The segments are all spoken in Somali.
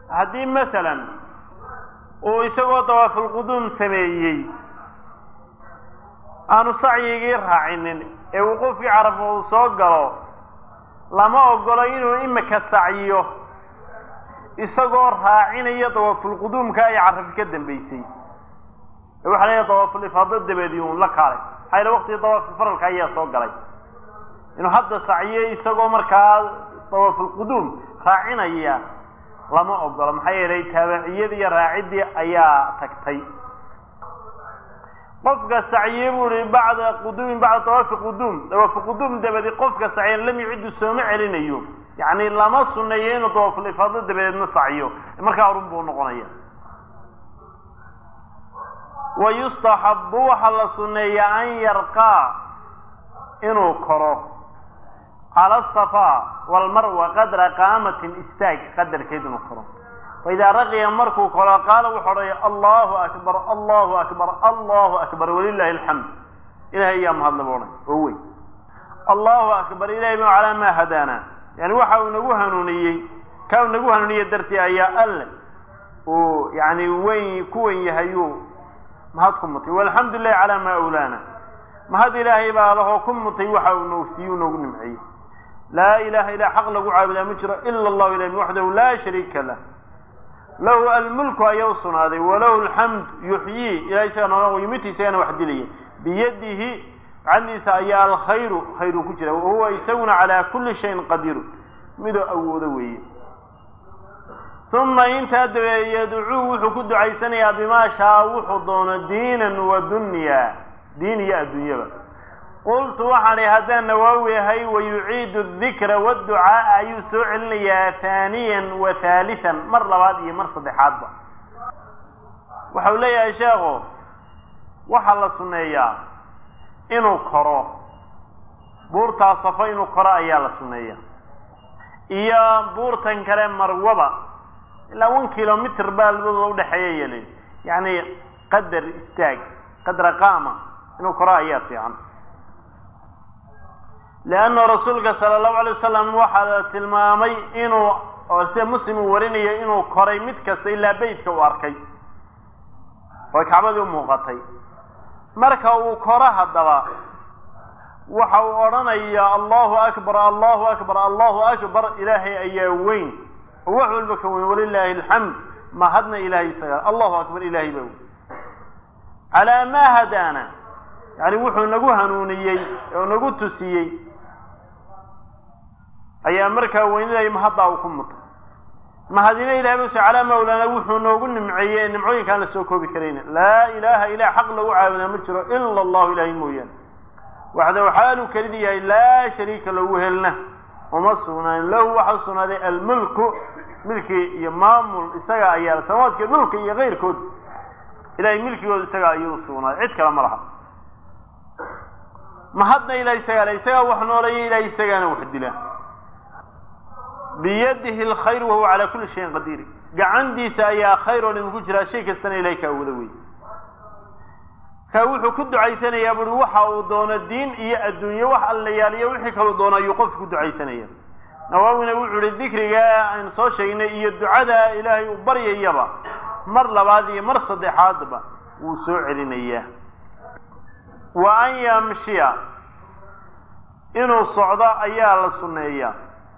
haddii masalan uu isagoo dawaafulquduum sameeyey aanu sacyigii raacinin ee wuquufkii carafa uu soo galo lama ogolo inuu imika sacyiyo isagoo raacinayo dawaafulquduumka ay carafi ka dambeysay ee waxa leeyahay dawaaful ifaado dabeedii uun la kaalay maxaa yale waqtigii dawaaful faralka ayaa soo galay inuu hadda sacyiyo isagoo markaa dawaafulquduum raacinaya lama ogolo maxaa yeelay taabiciyadii iyo raaciddii ayaa tagtay qofka sacyiye buu ihi bacda quduumin bacda dawaafi quduum dawaafi quduum dabadi qofka sacyan lam yuciddu sooma celinayo yacni lama suneeyo inuu dawaaful ifaado dabadeedna sacyo markaa run buu noqonaya wa yustaxabu waxaa la suneeyaa an yarqaa inuu koro cala asafaa walmarwa qadra qaamatin istaag qadarkeed inuu koro faidaa raqiya markuu koro qaala wuxuu odhaya allahu akbar allahu akbar allahu akbar walilahi alxamd ilahay ayaa mahadle bu odhan oo wey allahu akbar ilahay ba calaa maa hadaana yani waxa uu nagu hanuuniyey ka uu nagu hanuuniye dartii ayaa alle uu yani weyn ku wen yahayuu mahad ku mutay walxamdu lilahi calaa maa awlaana mahad ilaahay baa lahoo ku mutay waxa uu noogsiiye u noogu nimceeyey laa ilaha ilaa xaq lagu caabudaa ma jiro ila allahu ilahi waxdahu laa shariika lah lahu almulku ayaa u sugnaaday walahu alxamd yuxyii ilahay isaga nool yumiti isagana wax dilaya biyadihi gacantiisa ayaa alkhayru khayru ku jira wahuwa isaguna calaa kulli shayin qadiiru midoo awoodo weeye uma intaa dabeeye yadcuu wuxuu ku ducaysanayaa bimaa shaa wuxuu doono diinan wa dunya diin iyo adduunyaba qultu waxaan ihi haddaan nawaawi ahay wayuciidu adikra waadducaaa ayuu soo celinayaa haaniyan wa haalisan mar labaad iyo mar saddexaadba waxau leeyahay sheekhu waxaa la sunneeyaa inuu koro buurtaa safo inuu koro ayaa la sunneeyaa iyo buurtan kale marwaba ilaa one kilomitr baa labadooda udhexeeya yelin yacni qadar istaag qadra qaama inuu koro ayaa fiican leanna rasuulka sala allahu alay wasalam waxaa la tilmaamay inuu oo sida muslim uu warinayo inuu koray mid kasta ilaa beytka uu arkay oo kacbadii u muuqatay marka uu koro haddaba waxa uu odhanayaa allahu akbar allahu akbar allahu akbar ilaahay ayaa weyn oo wax walba ka weyn walilaahi alxamd mahadna ilahay isaga allahu akbar ilahay baa weyn calaa maa hadaana yani wuxuu nagu hanuuniyey oo nagu tusiyey ayaa markaa weynidaya mahaddaa uu ku mutay mahadina ilahay bas calaa mawlaana wuxuu noogu nimceeyey ee nimcooyinkaan la soo koobi karayna laa ilaaha ilah xaq lagu caabudaa ma jiro ila allahu ilahay mooyaane waxdahu xaaluu kelidii yahay laa shariika lagu helna uma sugnaan lahu waxaa sugnaaday almulku milki iyo maamul isaga ayaa samawaadka dhulka iyo keyrkood ilahay milkigooda isagaa ayuu usugnaaday cid kale ma laha mahadna ilahay isagaa le isagaa wax nooleeya ilahay isagaana wax dila biyadihi alkhayr wahuwa calaa kulli shayin qadiir gacantiisa ayaa khayr oo dhimi ku jiraa shay kastana ilahay kaa wada wey ka wuxuu ku ducaysanayaa buri waxa uu doono diin iyo adduunye wax alla yaaliyo wixii kaluu doono ayuu qofku ku ducaysanaya nawaawina wuxuu ihi dikriga aynu soo sheegnay iyo ducada ilaahay uu baryayaba mar labaad iyo mar saddexaadba wuu soo celinayaa wa an yamshiya inuu socdo ayaa la sunneeyaa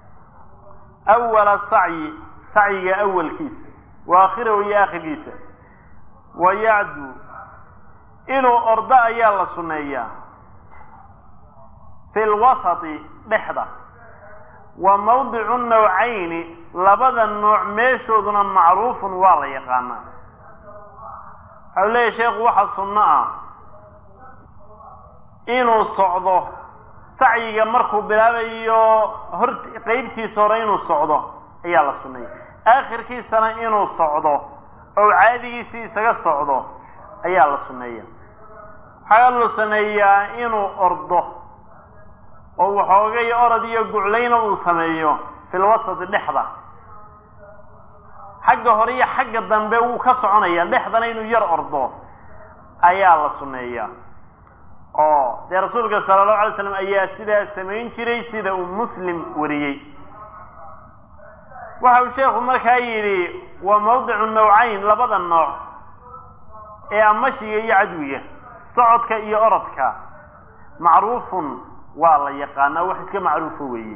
awala sacyi sacyiga awalkiisa wa aakhirahu iyo aakhirkiisa wa yacdu inuu ordo ayaa la sunneeyaa fi lwasati dhexda wa mawdicu nawcayni labada nooc meeshooduna macruufun waa la yaqaanaa waxau leeyahy sheekhu waxa sunno ah inuu socdo sacyiga markuu bilaabayo hor qeybtiisa hore inuu socdo ayaa la sunneeya aakhirkiisana inuu socdo oo caadigiisii isaga socdo ayaa la sunneeya waxaa la sameeyaa inuu ordo oo waxoogay orod iyo guclayna uu sameeyo filwasati dhexda xagga hore iyo xagga dambe wuu ka soconaya dhexdana inuu yar ordo ayaa la sunneeyaa oo dee rasuulka sala allahu alay slam ayaa sidaa samayn jiray sida uu muslim wariyey waxa uu sheekhu markaa yidhi waa mawdicu nawcayn labada nooc ee amashiga iyo cadwiga socodka iyo orodka macruufun waa la yaqaanaa wax iska macruufa weeye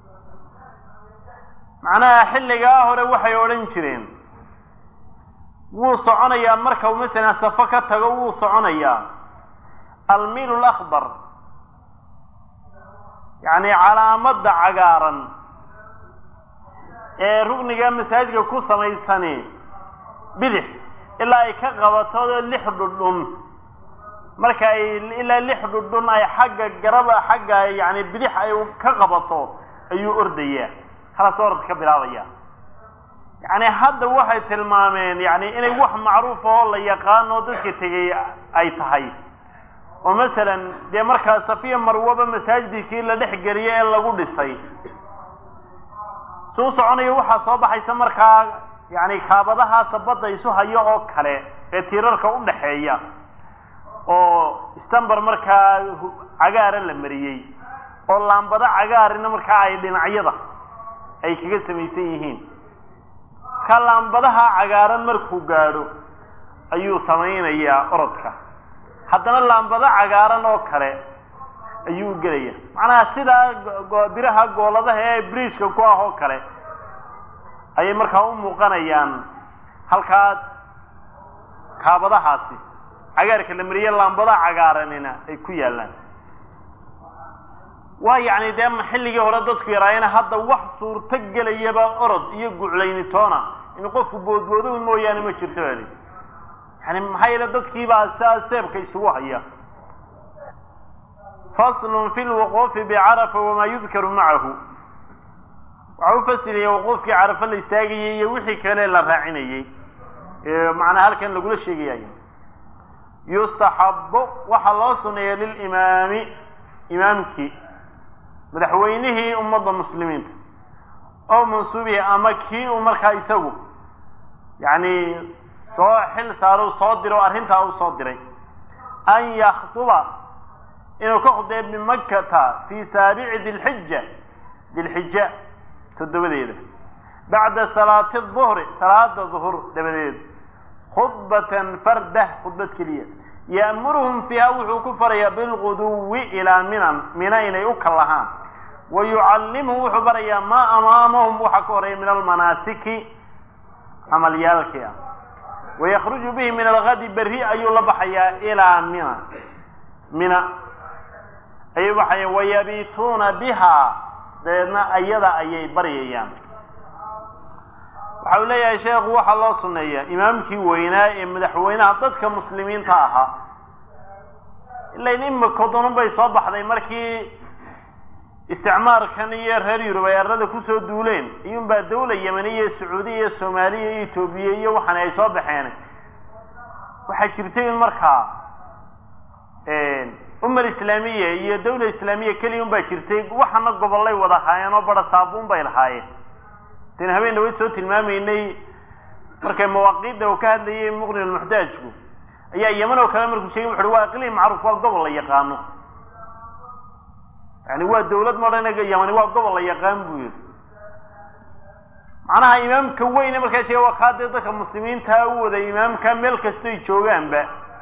macnaha xilligaa hore waxay odhan jireen wuu soconayaa marka uu masalan safo ka tago wuu soconayaa almiil lakbar yacni calaamadda cagaaran ee rugniga masaajidka ku samaysani bidix ilaa ay ka qabato lix dhudhun marka ay ilaa lix dhudhun ay xagga garaba xagga yani bidix ay ka qabato ayuu ordayaa halaas orad ka bilaabaya yacni hadda waxay tilmaameen yani inay wax macruuf oo la yaqaano dadka tegay ay tahay oo masalan dee markaa safiya marwaba masaajidkii la dhex geliyo ee lagu dhisay suu soconayo waxaa soo baxaysa markaa yani kaabadahaasa badda isu hayo oo kale ee tiirarka u dhaxeeya oo stamber markaa cagaara la mariyey oo laambado cagaarina markaa ay dhinacyada ay kaga samaysan yihiin markaa laambadaha cagaaran markuu gaadho ayuu samaynayaa orodka haddana laambado cagaaran oo kale ayuu gelaya macnaha sidaa biraha gooladaha ee briishka ku ah oo kale ayay markaa u muuqanayaan halkaa kaabadahaasi cagaarka la mariye laambadaha cagaaranina ay ku yaallaan waa yacni dee xilligii hore dadku yaraayena hadda wax suurto gelayaba orod iyo guclaynitoona in qofku boodboodo mooyaane ma jirto bali yani maxaa yeele dadkiibaa saa seebka isugu haya faslun fi lwuquufi bicarafa wamaa yudkaru macahu waxa u fasilaya wuquufkii carafa la istaagayey iyo wixii kale la raacinayey macnaa halkan lagula sheegayayo yustaxabu waxaa loo suneeya lilimaami imaamkii madaxweynihii ummadda muslimiinta oo mansuubihi ama kii uu markaa isagu yacni soo xil saaro soo diro arrintaa uu soo diray an yaktuba inuu ka khudbeeyo bimakkata fii saabici dilxija dilxija toddobadeeda bacda salaati duhri salaada duhur dabadeed khudbatan fardah khudbad keliya ya'muruhum fiiha wuxuu ku farayaa bilguduwi ilaa minan mina inay u kallahaan wa yucallimuhum wuxuu barayaa maa amaamahum waxa ka horeeya min almanaasiki camalyaalkii ah wayakruju bihi min algadi berri ayuu la baxayaa ilaa mina mina ayuu baxaya wayabiituuna biha dabeedna ayada ayay baryayaan waxa uu leeyahay sheekhu waxaa loo suneeyaa imaamkii weynaa ee madaxweynaha dadka muslimiinta ahaa ilain imika dunun bay soo baxday markii isticmaarkan iyo reer yurub ay arlada kusoo duuleen iyuunbaa dawla yemani iyo sacuudiya iyo soomaaliya iyo etoobiya iyo waxan ay soo baxeen waxaa jirtay in markaa umar islaamiya iyo dawla islaamiya keliya un baa jirtay waxana gobollay wada haayeen oo bara saabuun bay lahaayeen den habeen dhawayd soo tilmaamaynay markay mawaaqiidda uu ka hadlayay muqni lmuxtaajku ayaa yeman oo kale markuu sheegay wuxu uhi waa iqliim macruuf waa gobol la yaqaano yani waa dawlad madhanaga yamani waa gobol la yaqaan buu yihi macnaha imaamka weyne markaa sheega waa kaa dee dadka muslimiintaa u wada imaamka meel kastoy joogaanba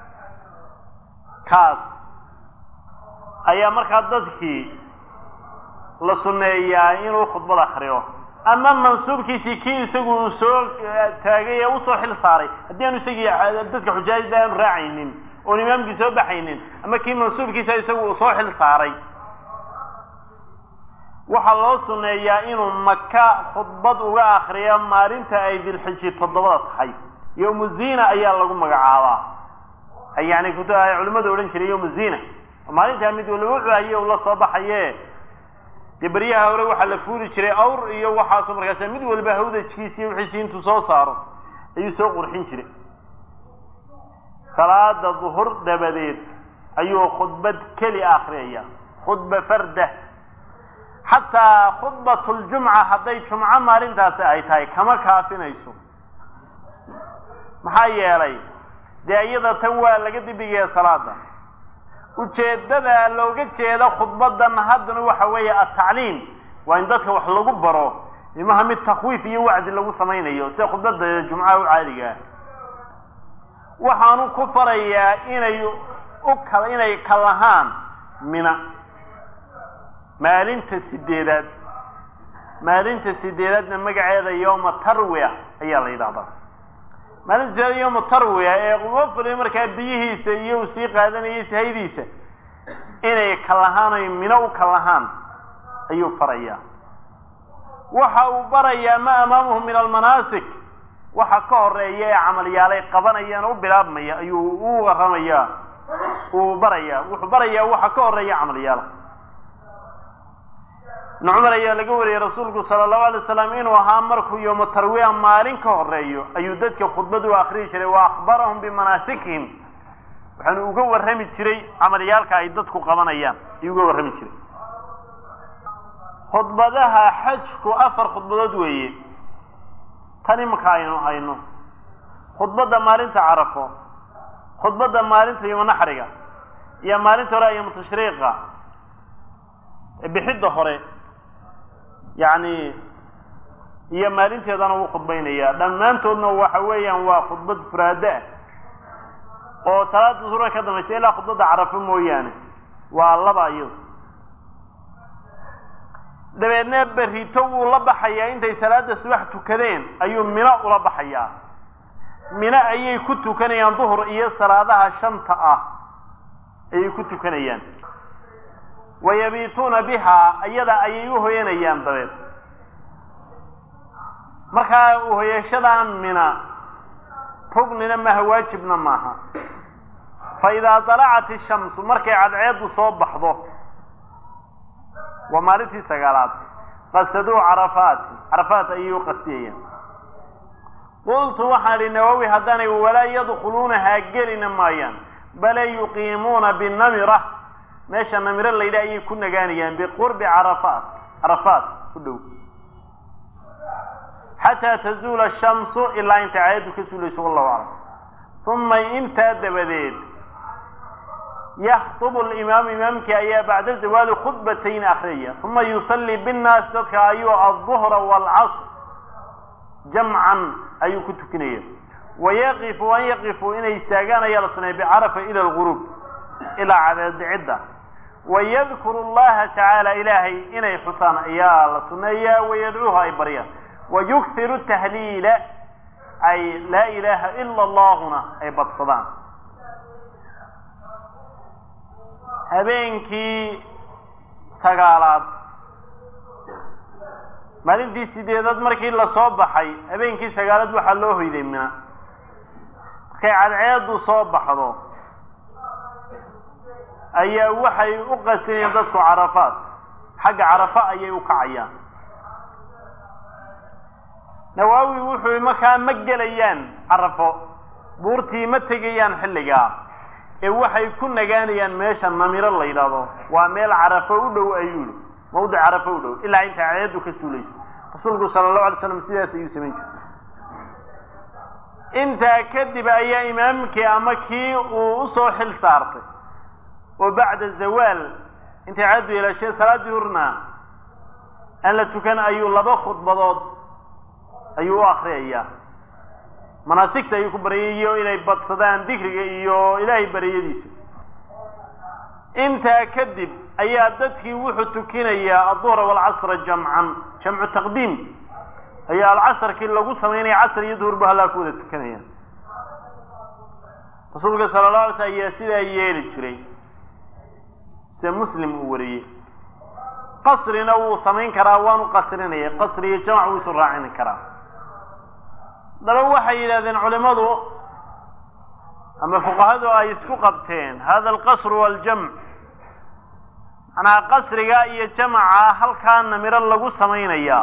kaas ayaa markaa dadkii la sunneeyaa inuu khudbad akriyo ama mansuubkiisii kii isagu uu soo taagay ee usoo xil saaray haddii aanu isagii dadka xujaajda aanu raacaynin oon imaamkii soo baxaynin ama kii mansuubkiisa isagu uu soo xil saaray waxaa loo suneeyaa inuu maka khudbad uga akriyo maalinta ay dilxiji toddobada tahay yowmu zina ayaa lagu magacaabaa yani kut ay culimmadu odhan jiray yowmu zina maalintaa mid walba wuxuu haye ula soo baxaye dee beryaha hore waxaa la fuuli jiray awr iyo waxaasu markaas mid walba hawdajkiisi iyo wixiisi intuu soo saaro ayuu soo qurxin jiray salaada duhur dabadeed ayuu khudbad keli akriyaya khudba farda xataa khudbat ljumca hadday jumco maalintaasi ay tahay kama kaafinayso maxaa yeelay dee iyada tan waa laga dibigaya salaada ujeeddada looga jeeda khudbadan haddana waxa weeye atacliim waa in dadka wax lagu baro imaha mid takwiif iyo wacdi lagu samaynayo sida khudbada jumcaha u caadiga ah waxaanu ku farayaa inay u kala inay kalahaan mina maalinta sideedaad maalinta sideedaadna magaceeda yowma tarwiya ayaa la yidhahdaa maalinta sideedaad yowma tarwiya ee qofli markaa biyihiisa iyo uu sii qaadanayay sahaydiisa inay kalahaan oy mino u kalahaan ayuu farayaa waxa uu barayaa ma amaamuhu min almanaasik waxa ka horeeya ee camalyaalay qabanayaan u bilaabmaya ayuu u waramayaa uu barayaa wuxuu barayaa waxa ka horeeya camalyaala ibnu cumar ayaa laga wariyey rasuulku sala allahu alay wasalam inuu ahaa markuu yowma tarwiya maalin ka horeeyo ayuu dadka khudbad u akriyi jiray wa akhbarahum bimanaasikihim waxaanu uga warrami jiray camalyaalka ay dadku qabanayaan ayuu uga warrami jiray khudbadaha xajku afar khudbadood weeye tan imanka aynu hayno khudbadda maalinta carafo khudbadda maalinta yoma naxriga iyo maalinta hore ayoma tashriiqa bixidda hore yacni iyo maalinteedana wuu khudbaynayaa dhammaantoodna waxa weeyaan waa khudbad furaado ah oo salaada suura ka dambaysa ilaa khudbadda carafo mooyaane waa laba iyado dabeedna berrito wuu la baxayaa intay salaada subax tukadeen ayuu mino ula baxayaa mino ayay ku tukanayaan duhur iyo salaadaha shanta ah ayay ku tukanayaan wayabiituuna bihaa iyada ayay u hoyanayaan dabeed markaa uhoyashadan mina rugnina maaha waajibna maaha fa idaa dalacat ishamsu markay cadceeddu soo baxdo waa maalintii sagaalaad qasaduu carafaati carafaat ayay u qastiyayaan qultu waxaan idhi nawowi haddaanay walaa yadkhuluunahaa gelina maayaan bale yuqiimuuna binamira meesha namiro laydha ayay ku nagaanayaan biqurbi carafaat carafaat u dhow xataa tazuula ashamsu ilaa intay caayaddu ka suulayso wallahu aclam uma intaa dabadeed yaktubu alimaamu imaamkii ayaa bacda zawaali khudbatayn akriyaya uma yusallii binnaas dadka ayuu alduhra waalcasr jamcan ayuu ku tukinaya wayaqifu an yaqifu inay istaagaan ayaa la suneeya bicarafa ila alguruub ilaa cadeedicidda wayadkuru allaha tacaala ilaahay inay xusaan ayaa la suneeyaa wayadcuuha ay baryaan wayukhiru tahliila ay laa ilaaha ila allahuna ay badsadaan habeenkii sagaalaad maalintii sideedaad markii lasoo baxay habeenkii sagaalaad waxaa loo hoyday mina markay cadceedu soo baxdo ayaa waxay u qasinayaan dadku carafaat xagga carafa ayay u kacayaan nawaawi wuxuu markaa ma gelayaan carafo buurtii ma tegayaan xilligaa ee waxay ku nagaanayaan meesha namiro la yidhaahdo waa meel carafo u dhow ayuu yihi mawdic carafo u dhow ilaa inta cadeedu ka suulayso rasuulku sala allahu alay slam sidaas ayuu samayn jiray intaa kadib ayaa imaamkii ama kii uu usoo xil saartay oo bacda zawaal intay cadeedu yeelashee salaaddii hurna aan la tukan ayuu laba khudbadood ayuu u akriyayaa manaasigta ayuu ku baryayo inay badsadaan dikriga iyo ilaahay baryadiisa intaa kadib ayaa dadkii wuxuu tukinayaa adduhra waalcasra jamcan jamcu taqdiim ayaa alcasarkii lagu samaynaya casr iyo duhur ba halaa ku wada tukanayaan rasuulka sala la alay sl ayaa sidaa yeeli jiray sida muslim uu wariyey qasrina wuu samayn karaa waanu qasrinaya qasri iyo jamc wuu isu raacini karaa daba waxay yidhahdeen culimadu ama fuqahadu ay isku qabteen hada alqasru waaljamc macnaha qasriga iyo jamaca halkaa namiro lagu samaynayaa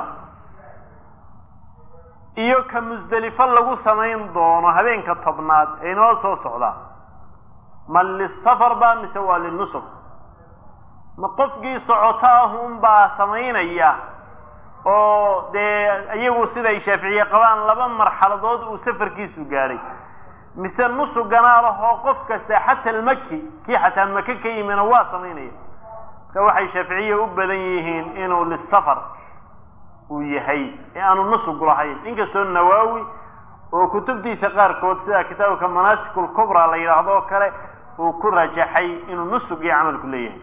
iyo ka musdelifo lagu samayn doono habeenka tobnaad ee inoo soo socda ma lisafar ba mise waa linusuk ma qofkii socoto ah unbaa samaynaya oo dee iyagu siday shaaficiye qabaan laba marxaladood uu safarkiisu gaadhay mise nusug ganaalahoo qof kasta xata almaki kii xataa maka ka yimina waa samaynaya marka waxay shaaficiye u badan yihiin inuu lisafar uu yahay ee aanu nusugu lahayn inkastoo nawaawi oo kutubtiisa qaarkood sida kitaabka manaasik lkubra la yidhaahdo oo kale uu ku rajaxay inuu nusug iyo camalku leeyahay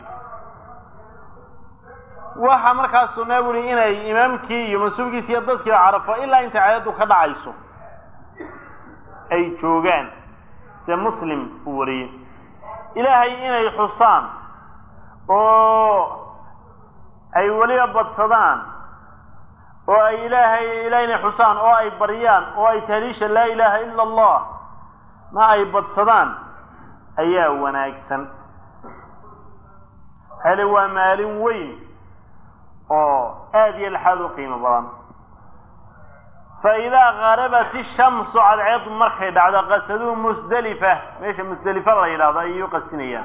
waxa markaas sunnaa buri inay imaamkii iyo mansuubkiisi iyo dadkiiba carafo ilaa inta caadadu ka dhacayso ay joogaan se muslim uu wariyey ilaahay inay xusaan oo ay weliba badsadaan oo ay ilaahay ilaah inay xusaan oo ay baryaan oo ay tahliisha laa ilaaha ila allah ma ay badsadaan ayaa wanaagsan hele waa maalin weyn oo aada iyo laxaad u qiimo badan fa idaa garabat ishamsu cadceedu markay dhacdo qasaduu musdelifa meesha musdelifa la yidhahdo ayay u qasdinayaan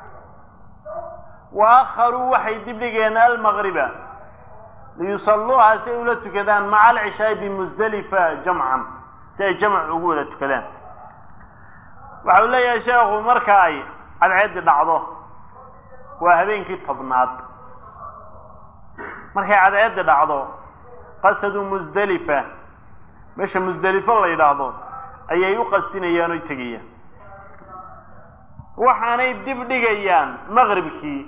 wa akharuu waxay dibdhigeen almagriba liyusalluuha si ay ula tukadaan maca alcishaai bimusdelifa jamcan si ay jamc ugu wada tukadaan waxa uu leeyahay sheekhu marka ay cadceeddi dhacdo waa habeenkii tobnaad markay cadceeddi dhacdo qasadu musdelifa meesha musdelifo la yidhaahdo ayay u qasdinayaan oy tegayaan waxaanay dib dhigayaan maqribkii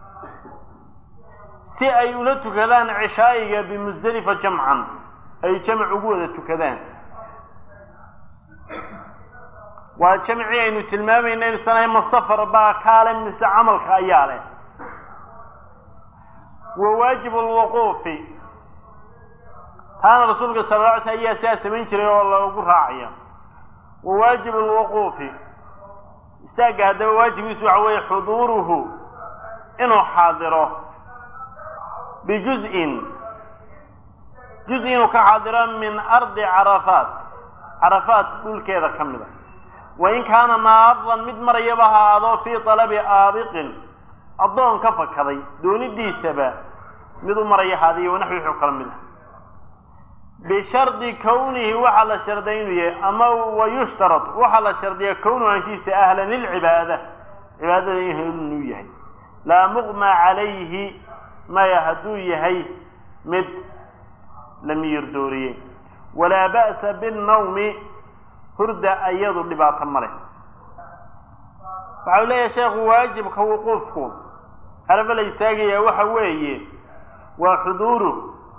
si ay ula tukadaan cishaa'iga bimusdelifa jamcan ay jamc ugu wada tukadaan waa jamcii aynu tilmaamayna inusanahay masafar baa kaale mise camalka ayaa leh wa waajib alwuquufi taana rasuulka sala la alay sl ayaa sidaa samayn jiray oo lagu raacaya wa waajib alwuquufi istaagga haddaba waajibkiisu waxa weeye xuduuruhu inuu xaadiro bijuz-in juz inuu ka xaadiro min ardi carafaat carafaat dhulkeeda ka mid a wain kaana naadan mid marayaba ha ahaado fii talabi aabiqin addoon ka fakaday doonidiisaba mid u maraya haadiyo wanaxwi wuxuu kala mid ah bishardi kownihi waxaa la sharday inuu yahay ama wayushtarad waxaa la shardiya kownu anshiisa ahlan lilcibaada cibaadada inuu yahay laa muqma calayhi maya hadduu yahay mid la miyir dooriyey walaa ba'sa binnawmi hurda ayadu dhibaato ma leh waxa u leeyahay sheekhu waajibka wuquufku xarafo la istaagayaa waxa weeye waa xuduuru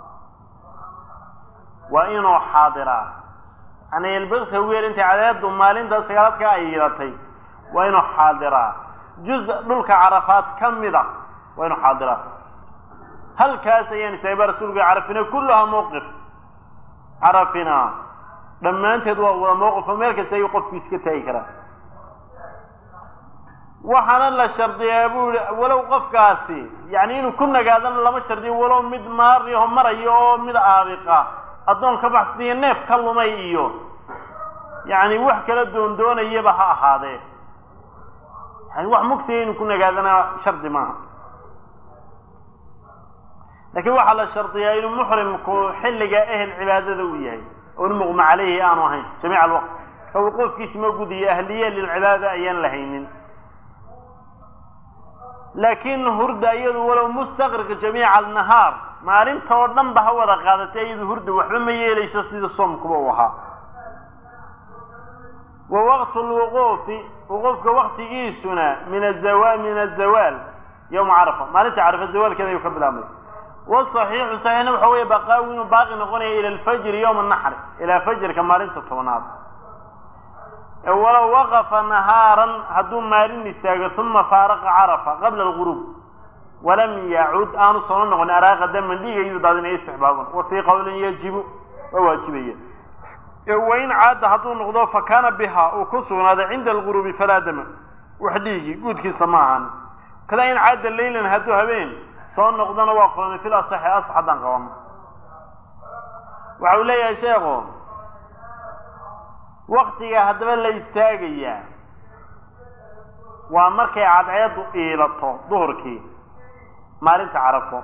waa inuu xaadiraa yani ilbirka weer intay cadeedu maalinta sagaalaadka ay yeelatay waa inuu xaadiraa juz dhulka carafaad ka mida waa inuu xaadiraa halkaas ayaan istaagba rasuulka carafina kullaha mawqif carafina dhammaanteed waa wada mawqifo meel kasta ayuu qofku iska taagi karaa waxaana la shardiyaa bu yihi walow qofkaasi yani inuu ku nagaadana lama shardiyo walow mid maariho marayo oo mid aabiqa addoon ka baxsaniyo neef ka lumay iyo yani wax kala doondoonayaba ha ahaadee yani wax mugsiga inuu ku nagaadana shardi maaha laakiin waxaa la shardiyaa inuu muxrimku xilliga ehel cibaadada u yahay oon muqma caleyhi aanu ahayn jamiic alwaqt ka wuquufkiisi ma gudiyo ahliye lilcibaada ayaan lahaynin laakiin hurda iyadu walow mustaqrika jamiica alnahaar maalinta oo dhan ba ha wada qaadatay iyadu hurda waxba ma yeelayso sida soomkuba u ahaa wa waqtu lwuquufi wuquufka waktigiisuna min azawa min azawaal yowma carafa maalinta carafa zawaalkeeda ayuu ka bilaabmay wasaxiixu saxiixna waxa weeye baqaawi inuu baaqi noqonaya ila alfajri yowma naxri ilaa fajrka maalinta tobnaad walow waqafa nahaaran hadduu maalin istaago uma faaraqa carafa qabla alguruub walam yacud aanu soo noqon araaqa daman dhiigaydu daadinaya istixbaaban wa fii qowlin yajibu waa waajibaya wain caada hadduu noqdo fa kaana biha uu ku sugnaaday cinda alguruubi falaa dama wax dhiigi guudkiisa ma ahaan kada in caada leylan hadduu habeen soo noqdona waa kulmay fil asaxi asax haddaan qabano waxa uu leeyahay sheekhu waktiga haddaba la istaagayaa waa markay cadceedu iilato duhurkii maalinta carafo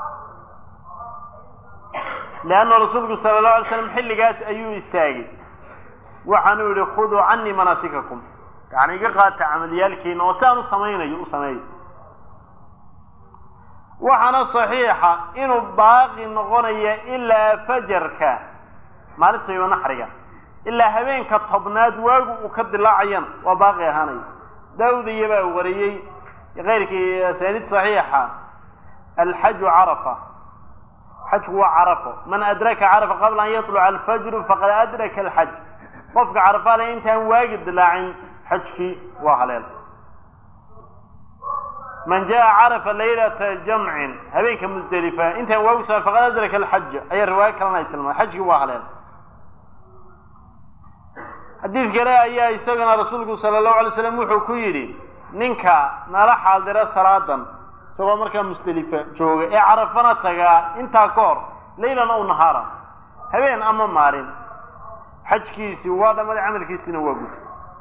leanna rasuulku sala allahu alay slam xilligaas ayuu istaagay waxaanuu yihi khuduu canii manaasikakum yani iga qaata camaliyaalkiina oo si aan u samaynayo u sameeyo waxaana saxiixa inuu baaqi noqonaya ilaa fajarka maalinta iyo naxriga ilaa habeenka tobnaad waagu uu ka dilaacayana waa baaqi ahaanaya daawudiya baa wariyey keyrkii asaaniid saxiixa alxaju carafa xajku waa carafo man adraka carafa qabla an yatluca alfajru faqad adraka alxaj qofka carafale intaan waagi dilaacin xajkii waa haleel man jaa carafa laylata jamcin habeenka musdelifa intaan waagu sa faqad adraka alxaja ayaa riwaayo kalena ay tilmaamay xajkii waa haleel xadiid kale ayaa isagana rasuulku sala allahu alay slam wuxuu ku yidhi ninka nala xaaldira salaadan isagoo markaa musdelifa jooga ee carafana tagaa intaa ka hor laylan ow nahaara habeen ama maalin xajkiisii waa dhammaday camalkiisina waa guta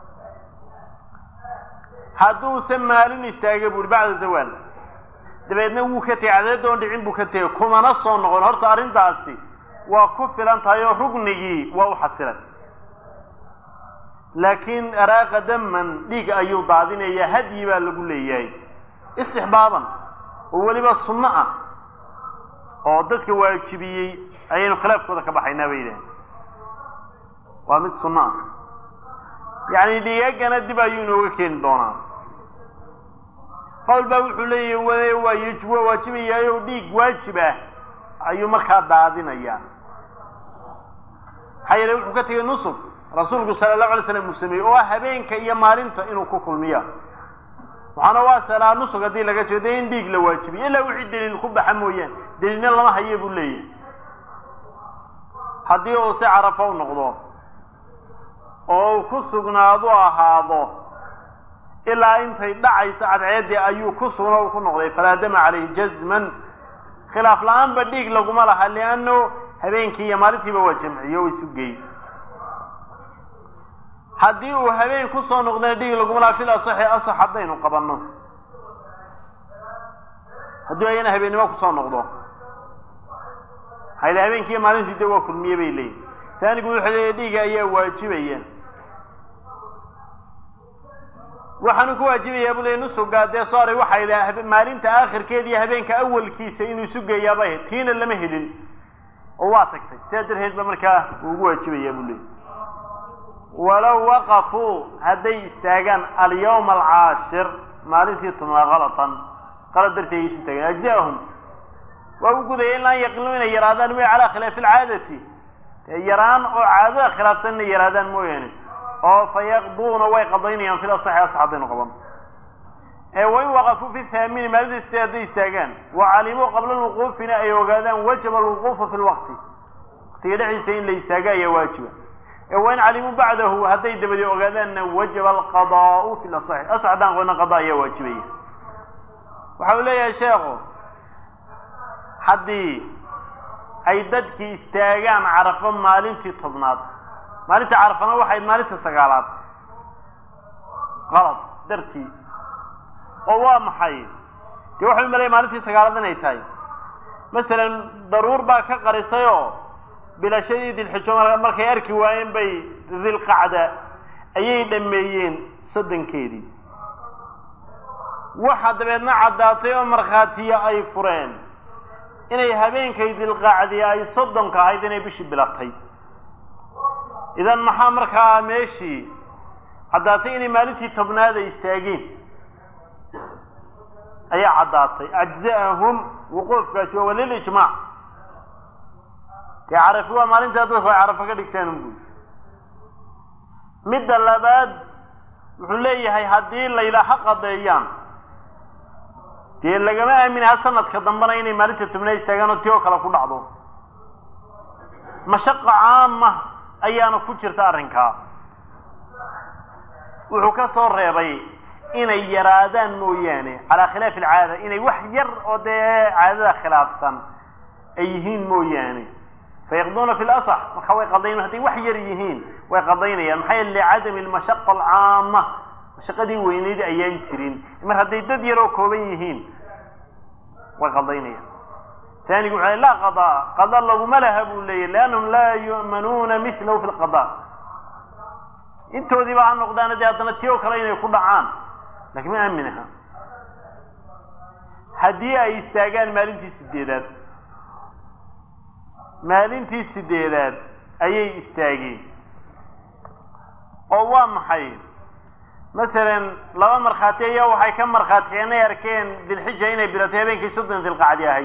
hadduuse maalin istaaga buuhi bacda zawaal dabeedna wuu ka tegey cadeedoon dhicin buu ka tegey kumana soo noqon horta arrintaasi waa ku filan tahay oo rugnigii waa u xasilay laakiin araaqa daman dhiig ayuu daadinaya hadyi baa lagu leeyahay istixbaaban oo weliba sunno ah oo dadka waajibiyey ayaynu khilaafkooda ka baxaynaa bay yidhahen waa mid sunno ah yacni dhiigagana dib ayuu inooga keeni doonaa qawl baa wuxuu leeyahy waa yj waa waajibayaayo dhiig waajib ah ayuu markaa daadinayaa maxaa yeele wuxuu ka tegey nusuk rasuulku sala allahu alay slam uu sameeyey oo ah habeenka iyo maalinta inuu ku kulmiya waxaana waa salaa nusug haddii laga jeedo in dhiig la waajibiyo ilaa wixii daliil ku baxa mooyaane daliilna lama haye buu leeyahay haddii uu si carafo u noqdo oo uu ku sugnaadu ahaado ilaa intay dhacayso cadceeddii ayuu ku sugna u ku noqday falaa dama calayhi jazman khilaaf la-aanba dhiig laguma laha lianno habeenkii iyo maalintiiba waa jamciyo o isu geey haddii uu habeen kusoo noqdana dhiig laguma laha fil asaxi asax haddaynu qabanno haddii ayana habeennimo kusoo noqdo hayla habeenkii iyo maalintii de waa kulmiye bay leeyihin taanigu wuxuu leeyahy dhiiga ayaa waajibaya waxaanu ku waajibayaa buu leey nusugaa dee sooray waxay idhaha maalinta aakhirkeeda iyo habeenka awalkiisa inuu isu geeyaaba tiina lama helin oo waa tagtay sidaa darteed ba markaa uu ugu waajibayaa buu leey walow waqafuu hadday istaagaan alyawma alcaashir maalintii tobnaad kalatan qalad dartii ay isu taageen ajza'ahum waa u gudaya in laan yaqilu inay yaraadaan mooya calaa khilaafi alcaadati yaraan oo caadada khilaafsan inay yaraadaan mooyaane oo fa yaqduuna way qadaynayaan fil asaxi asax haddaynu qaban ee wain waqafuu fi thaamini maalinta sitee hadday istaagaan wa calimuu qabla lwuquufina ay ogaadaan wajaba alwuquufu fi lwaqti waqtiga dhexdiisa in la istaaga ayaa waajiba ee wain calimuu bacdahu hadday dabadi ogaadaanna wajaba alqadaau fi lasaxi asax haddaan qoyna qada ayaa waajibaya waxa uu leeyahay sheekhu haddii ay dadkii istaagaan carafo maalintii tobnaad maalinta carafana waxayd maalinta sagaalaad qalad dartii oo waa maxay dee waxay malaya maalintii sagaalaad inay tahay masalan daruur baa ka qarisay oo bilashadii dilxijo markay arki waayeen bay dilqacda ayay dhameeyeen soddonkeedii waxa dabeedna caddaatay oo markhaatiya ay fureen inay habeenkay dilqacdi ay soddonka ahayd inay bishii bilatay idan maxaa markaa meeshii caddaatay inay maalintii tobnaad ay istaageen ayaa caddaatay ajza'ahum wuquufkaasi waa lilijmaac dee carafi waa maalintaa dadku ay carafo ka dhigtaan unbuy midda labaad wuxuu leeyahay haddii layla ha qadeeyaan dee lagama aaminaha sanadka dambena inay maalinta tobnaad istaagaan oo ti oo kale ku dhacdo mashaqa caama ayaana ku jirta arrinkaa wuxuu ka soo reebay inay yaraadaan mooyaane calaa khilaafi alcaada inay wax yar oo dee caadada khilaafsan ay yihiin mooyaane fayaqduuna fi lasax marka way qadayn hadday wax yar yihiin way qadaynayaan maxaa yeele licadami almashaqa alcaama mashaqadii weyneyd ayaan jirin mar hadday dad yaroo kooban yihiin way qadaynayaan taanigu wuxuu laa qadaa qada laguma laha buu leeyahy liannahum laa yu'manuuna milahu fi lqada intoodiiba ha noqdaan dee haddana ti oo kale inay ku dhacaan lakin ma aamin aha haddii ay istaagaan maalintii sideedaad maalintii sideedaad ayay istaageen oo waa maxay masalan laba markhaati ayaa waxay ka markhaatikeen ay arkeen dilxija inay bilatay habeenkii soddon dilqacdi ahayd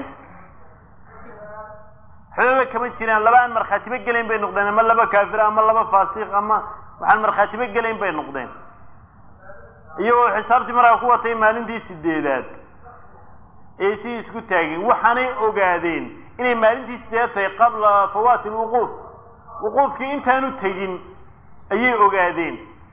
xoogaba kama jiraan laba aan markhaatiba gelayn bay noqdeen ama laba kaafir ama laba faasiq ama waxaan markhaatiba gelayn bay noqdeen iyagoo xisaabtii markaa ku watay maalintii sideedaad ee si isku taageen waxaanay ogaadeen inay maalintii sideedaad tahay qabla fawaati lwuquuf wuquufkii intaanu tegin ayay ogaadeen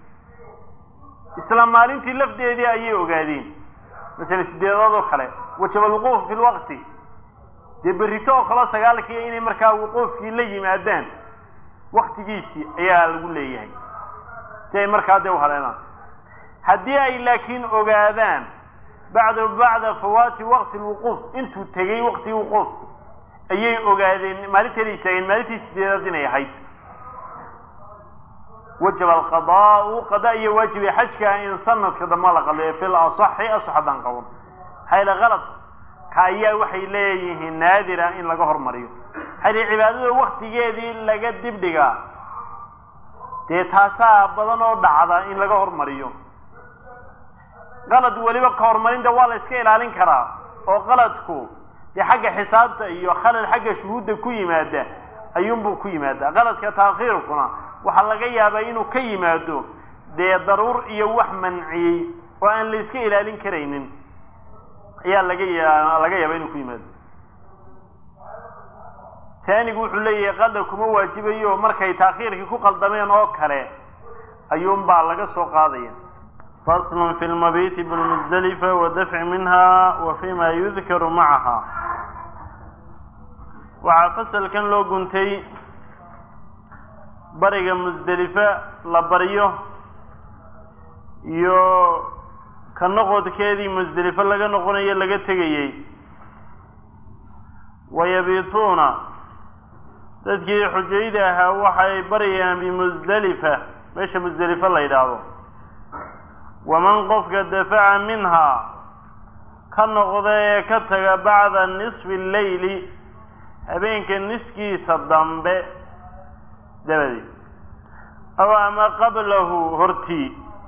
isla maalintii lafdeedii ayay ogaadeen masale sideedaad oo kale wajaba alwuquuf fi lwaqti dee berrito oo kaleo sagaalkii inay markaa wuquufkii la yimaadaan waktigiisii ayaa lagu leeyahay si ay markaa dee uhaleelaan haddii ay laakiin ogaadaan bacda bacda fawaati waqti lwuquuf intuu tegey waqtigii wuquufku ayay ogaadeen maalinteeda istaageen maalintii sideedaad inay ahayd wajaba alqadaau qadaa iyo waajibay xajka in sanadka damba la qadayo fi lasaxi asax haddaan qaban hayla kalad ka ayaa waxay leeyihiin naadira in laga hormariyo hayla cibaadada waktigeedii laga dibdhigaa dee taasaa badan oo dhacda in laga hormariyo qalad weliba ka horumarinta waa la iska ilaalin karaa oo qaladku dee xagga xisaabta iyo khalad xagga shuhuudda ku yimaada ayuunbuu ku yimaadaa qaladka taakhiirkuna waxaa laga yaabaa inuu ka yimaado dee daruur iyo wax manciyey oo aan la iska ilaalin karaynin ayaa laga ya laga yaabaa inuu ku yimaado taanigu wuxuu leeyahay qada kuma waajibayo markay taakhiirkii ku qaldameen oo kale ayuunbaa laga soo qaadaya fasl fi lmabiti bilmusdalifa wadafci minha wa fima yudkaru macaha waxaa fasalkan loo guntay bariga musdelifa la baryo iyo ka noqodkeedii musdelifo laga noqonayo laga tegayey wayabiituuna dadkii xujayda ahaa waxay baryayaan bimusdelifa meesha musdelifo la yidhaahdo waman qofka dafaca minhaa ka noqda ee ka taga bacda nisfi alleyli habeenka niskiisa dambe dabadeed aw ama qablahu hortii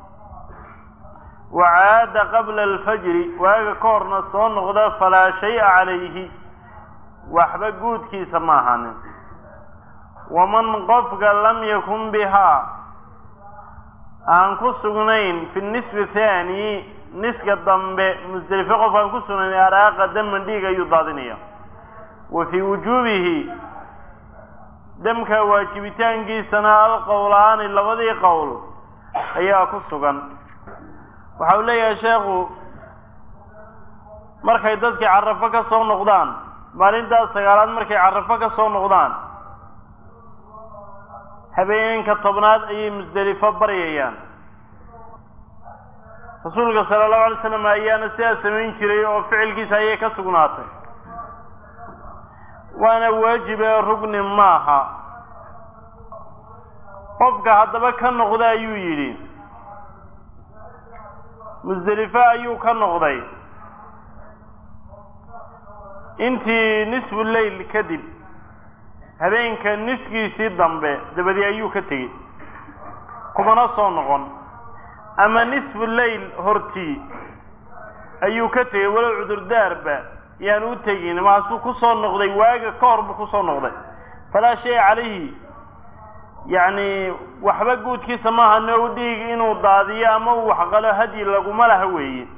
wacaada qabla alfajri waaga ka horna soo noqda falaa shay-a calayhi waxba guudkiisa ma ahaanin waman qofka lam yakun bihaa aan ku sugnayn fi nisfi thaani niska dambe musdelifo qof aan ku sugnayn araaqa daman dhiig ayuu daadinaya wa fii wujuubihi damka waajibitaankiisana alqowlaani labadii qowl ayaa ku sugan waxa uu leeyahay sheekhu markay dadkii carafo ka soo noqdaan maalintaas sagaalaad markay carafo ka soo noqdaan habeenka tobnaad ayay musdelifo baryayaan rasuulka sala allahu alay slam ayaana sidaa samayn jiray oo ficilkiisa ayay ka sugnaatay waana waajibe rugni maaha qofka haddaba ka noqda ayuu yidhi musdelifo ayuu ka noqday intii nisfu leyl kadib habeenka niskiisii dambe dabadii ayuu ka tegey kumana soo noqon ama nisfu leyl hortii ayuu ka tegey walow cudurdaarba yaan u tegin maasuu ku soo noqday waaga ka hor buu kusoo noqday falaa shay calayhi yacni waxba guudkiisa maaha no dhiig inuu daadiyo ama uu waxqalo hadyi laguma laha weeye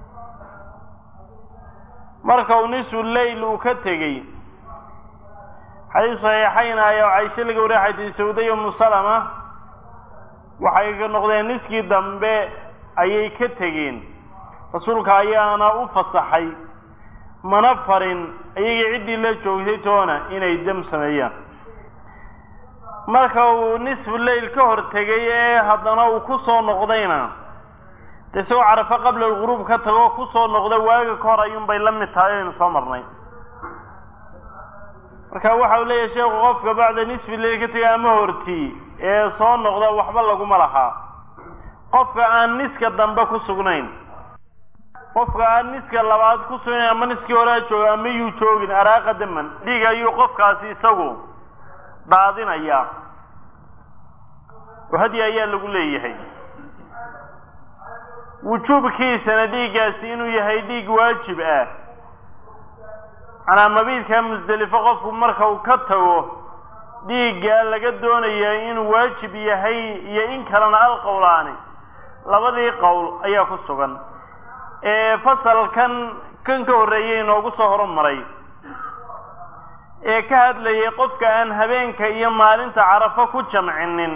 marka uu nisfu leyl uu ka tegey xadiis saxiixayn ayaa caisho laga wariya xadiis sawday umu salama waxay ka noqdeen niskii dambe ayay ka tegeen rasuulka ayaana u fasaxay mana farin iyagii ciddii la joogtay toona inay dam sameeyaan marka uu nisfu leyl ka hor tegay ee haddana uu ku soo noqdayna de isagoo carafo qabla alghuruub ka tago ku soo noqda waaga ka hor ayuunbay la mid tahay aynu soo marnay marka waxa uu leeyahay sheekhu qofka bacda nisfi leyl ka tegay ama hortii ee soo noqda waxba laguma lahaa qofka aan niska dambe ku sugnayn qofka aan niska labaad ku sugnayn ama niskii hore a jooga ama yuu joogin araaqa daman dhiig ayuu qofkaasi isagu daadinayaa oo hadi ayaa lagu leeyahay wujuubkiisana dhiiggaasi inuu yahay dhiig waajib ah manaa mabiidkaa musdelifo qofku marka uu ka tago dhiiggaa laga doonaya inuu waajib yahay iyo in kalena alqowlaani labadii qowl ayaa ku sugan ee fasalkan kan ka horreeyay inoogu soo horumaray ee ka hadlayay qofka aan habeenka iyo maalinta carafo ku jamcinin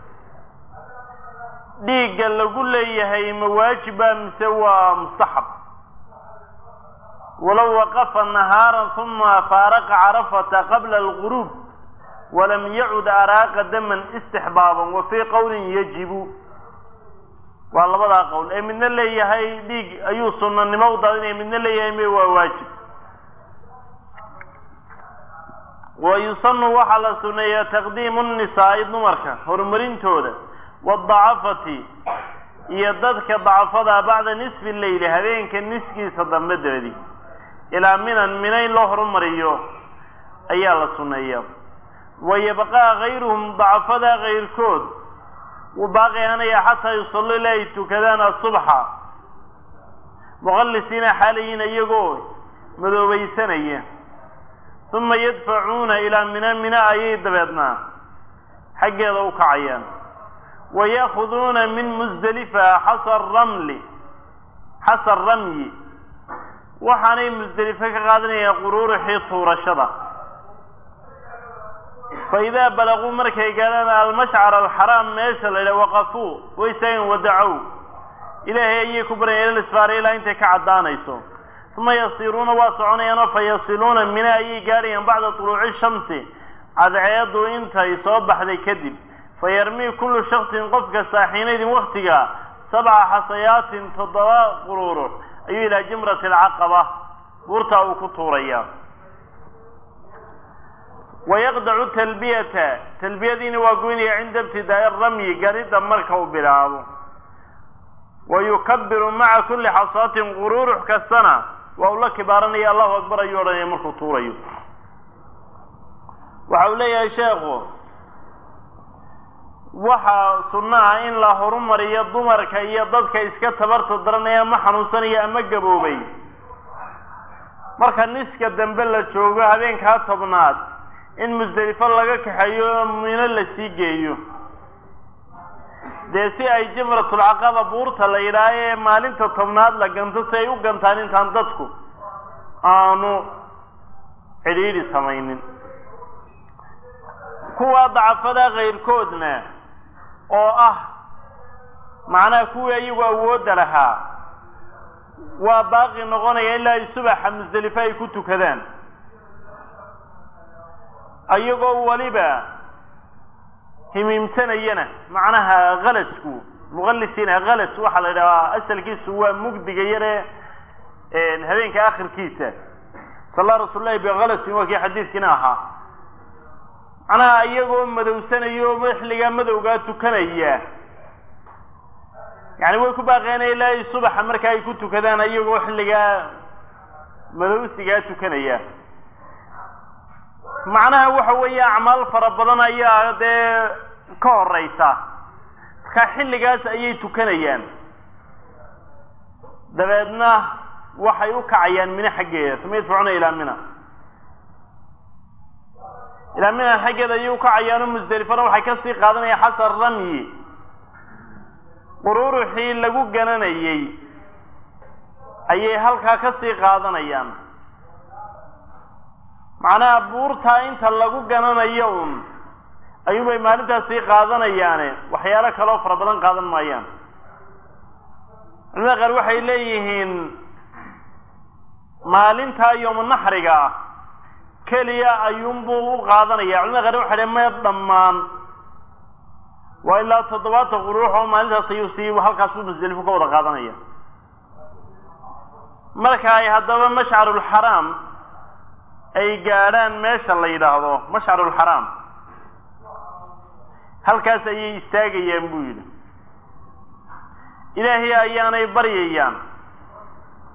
dhiigga lagu leeyahay ma waajiba mise waa mustaxab walow waqafa nahaaran uma faaraqa carafata qabla alguruub walam yacud araaqa daman istixbaaban wa fii qowlin yajibu waa labadaa qowl ee midna leeyahay dhiig ayuu sunanimo u daadinaya midna leeyahay me waa waajib wa yusanu waxaa la suneeyaa taqdiimu nisaa'i dumarka horumarintooda waadacafati iyo dadka dacafada bacda nisfi leyli habeenka niskiisa dambe dabadi ilaa minan mina in loo horumariyo ayaa la suneeyaa wa yabqaa kayruhum dacafada kayrkood wuu baaqi ahanaya xataa yusallu ilaa ay tukadaan asubxa muqallisiina xaalayiin iyagoo madoobaysanaya uma yadfacuuna ilaa mina mina ayay dabeednaa xaggeeda u kacayaan wa ya'khuduuna min musdelifa xasa ramli xasa ramyi waxaanay musdelifo ka qaadanayaan quruurixii tuurashada fa idaa balaguu markay gaadhaan almashcar alxaraam meesha la yidhaha waqafuu way istaagen wadacow ilaahay ayay ku baryayan ila lisfaara ilaa intay ka caddaanayso uma yasiiruuna waa soconayaanoo fa yasiluuna mina ayay gaadhayaan bacda tuluuci shamsi cadceedu intay soo baxday kadib fa yarmii kullu shaksin qof kastaa xiinaydin waktiga sabca xasayaatin toddoba quruurux ayuu ilaa jimrati alcaqaba buurtaa uu ku tuurayaa wayaqdacu talbiyata talbiyadiina waa goynaya cinda ibtidaa'i ramyi garidda marka uu bilaabo wa yukabiru maca kulli xasaatin quruurux kastana waa uu la kibaaranaya allahu akbar ayuu odhanaya markuu tuurayo waxa uu leeyahay sheekhu waxaa sunno ah in la horumariyo dumarka iyo dadka iska tabarta daranaya ama xanuunsanaya ama gaboobay marka niska dambe la joogo habeenkaa tobnaad in musdelifo laga kaxeeyo mino la sii geeyo dee si ay jimratulcaqaba buurta la yidhaaha ee maalinta tobnaad la ganto si ay u gantaan intaan dadku aanu cidhiidhi samaynin kuwa dacafada kayrkoodna oo ah macnaha kuwii ayagu awoodda lahaa waa baaqi noqonaya ilaa ay subaxa musdelifo ay ku tukadaan ayagoo weliba himiimsanayana macnaha kalasku muqallisiina kalas waxaa la yidhahaa asalkiisu waa mugdiga yare habeenka akhirkiisa salla rasuul lahi bikalasin waa kii xadiidkiina ahaa macnaha iyagoo madowsanayo xilligaa madowgaa tukanaya yani way ku baaqeen ilaa ay subaxa marka ay ku tukadaan iyagoo xilligaa madowsigaa tukanaya macnaha waxa weeye acmaal fara badan ayaa dee ka horeysa marka xilligaas ayay tukanayaan dabeedna waxay u kacayaan mina xaggeeda uma yadfacuna ilaa mina ilaa mina xaggeeda ayay ukacayaano musdelifana waxay kasii qaadanayaan xasan ramyi quruuruxii lagu gananayey ayay halkaa kasii qaadanayaan macnaha buurtaa inta lagu gananayo un ayuunbay maalintaas sii qaadanayaane waxyaalo kaloo fara badan qaadan maayaan culimada qaar waxay leeyihiin maalintaa yooma naxriga ah keliya ayuunbuu u qaadanaya culimada qaar waxay dhn maya dhammaan waa ilaa toddobaatan quruux oo maalintaas ayuu sii halkaasuu musdelifo ka wada qaadanaya marka ay haddaba mashcarulxaraam ay gaadhaan meesha la yidhaahdo mashcarulxaraam halkaas ayay istaagayaan buu yidhi ilaahay ayaanay baryayaan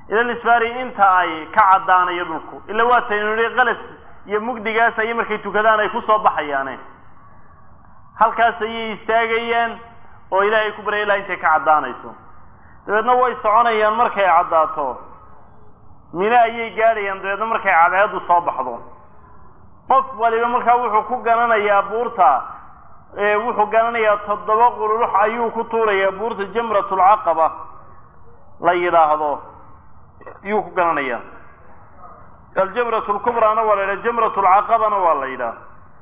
ila lisfaari inta ay ka caddaanayo dhulku ila waa taynu nihi qalas iyo mugdigaas ayay markay tukadaan ay kusoo baxayaane halkaas ayay istaagayaan oo ilaahay ku barya ilaa intay ka caddaanayso dabeedna way soconayaan markay caddaato mine ayay gaadhayaan dabeedna markay cadceeddu soo baxdo qof waliba markaa wuxuu ku gananayaa buurta wuxuu gananayaa toddoba qururux ayuu ku tuurayaa buurta jamratulcaqaba la yidhaahdo ayuu ku gananayaa aljamrat lkubraana waa la yidhaha jamrat lcaqabana waa la yidhaha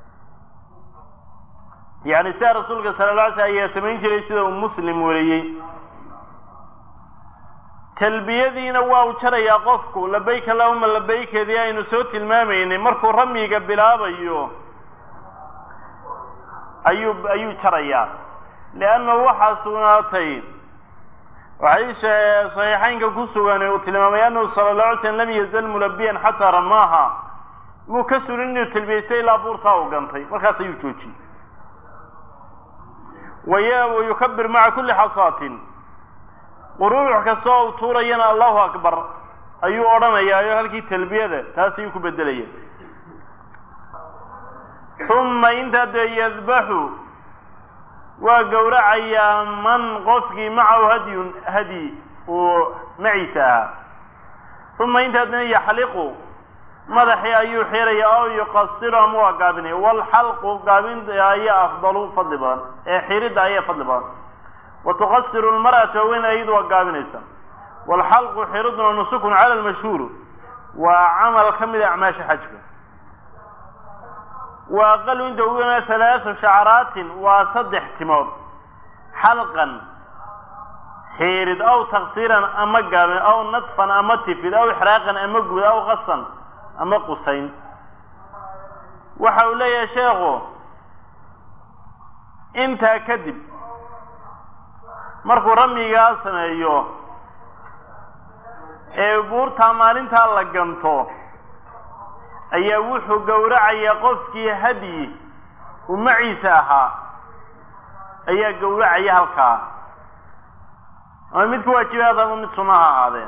yani sidaa rasuulka sala la alay slam ayaa samayn jiray sida uu muslim wariyey talbiyadiina waa u jarayaa qofku labayk allahuma labaykeedii aynu soo tilmaamaynay markuu ramyiga bilaabayo ayuu ayuu jarayaa leanna waxaa sugnaatay waxay saxiixaynka ku sugan uu tilmaamay annahu sala la alay slam lam yazal mulabiyan xataa ramaaha muu ka surin inuu talbiyaystay ilaa buurtaa u gantay markaas ayuu joojiyey waya wayukabir maca kulli xasaatin quruurux kasta oo u tuurayana allahu akbar ayuu odhanayaayo halkii talbiyada taas ayuu ku bedelaya uma intaa dee yadbaxu waa gowracayaa man qofkii macahu hadyun hadyi uu maciisa ahaa uma intaa dena yaxliqu madaxii ayuu xiraya oo yuqasiru ama waa gaabinaya waalxalqu gaabinta ayaa afdalu fadli badan ee xiridda ayaa fadli badan wa tuqasiru lmar'atu haween ayadu waa gaabinaysa waalxalqu xiriduna nusukun cala lmashhuur waa camal ka mida acmaasha xajka wa aqalu inta ugu yana halaatu shacaraatin waa saddex timood xalqan xiirid aw taksiiran ama gaabin aw nadfan ama tifid aw ixraaqan ama gubid aw qasan ama qusayn waxa uu leeyahay sheekhu intaa kadib markuu ramyigaa sameeyo ee buurtaa maalintaa la ganto ayaa wuxuu gowracayaa qofkii hadyi uu maciisa ahaa ayaa gowracaya halkaa ama mid ku waajibaad ama mid sunnaha ahaadee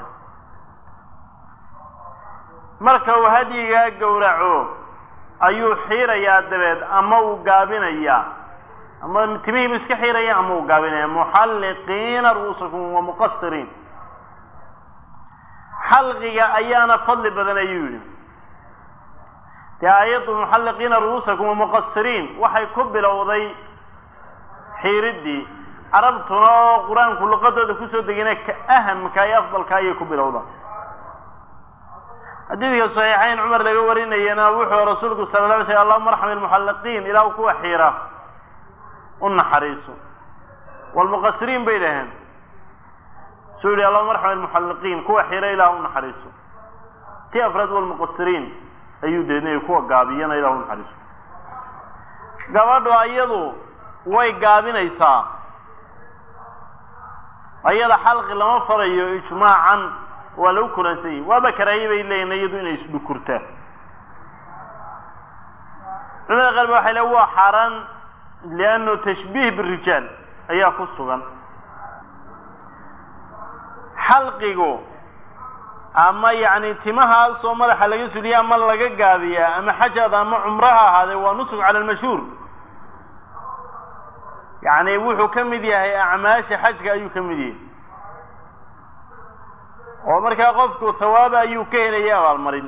marka uu hadyigaa gowraco ayuu xiirayaa dabeed ama uu gaabinayaa ama timihiibu iska xiiraya ama uu gaabinaya muxalliqiina ru'uusakum wa muqasiriin xalqiga ayaana fadli badan ayuu yidhi dee aayaddu muxalliqiina ru'uusakum wa muqasiriin waxay ku bilowday xiiriddii carabtuna oo qur-aanku luqadooda kusoo degina ka ahamka iyo afdalka ayay ku bilowda xadiidka saxiixayn cumar laga warinayana wuxuu rasuulku sala la alay slam allahuma arxam ilmuxalliqiin ilaahu kuwa xiira u naxariiso waalmuqasiriin bay dhaheen suu yihi allahuma arxam ilmuxalliqiin kuwa xiira ilahu u naxariiso ti afraad walmuqasiriin ayuu deednay kuwa gaabiyana ilahu u naxariiso gabadhu ayadu way gaabinaysaa ayada xalqi lama farayo ijmaacan waa lagu kulansan yihi waaba karaaye bay leeyihin iyadu inay isdhukurtaa culimada qaar ba waxay le waa xaaraan liannu tashbiih birijaal ayaa ku sugan xalqigu ama yacni timahaasoo madaxa laga suliya ama laga gaabiyaa ama xajaad ama cumraha ahaadee waa nusuk cala almashhuur yacni wuxuu ka mid yahay acmaasha xajka ayuu ka mid yahay oo markaa qofku hawaaba ayuu ka helaya abaalmarin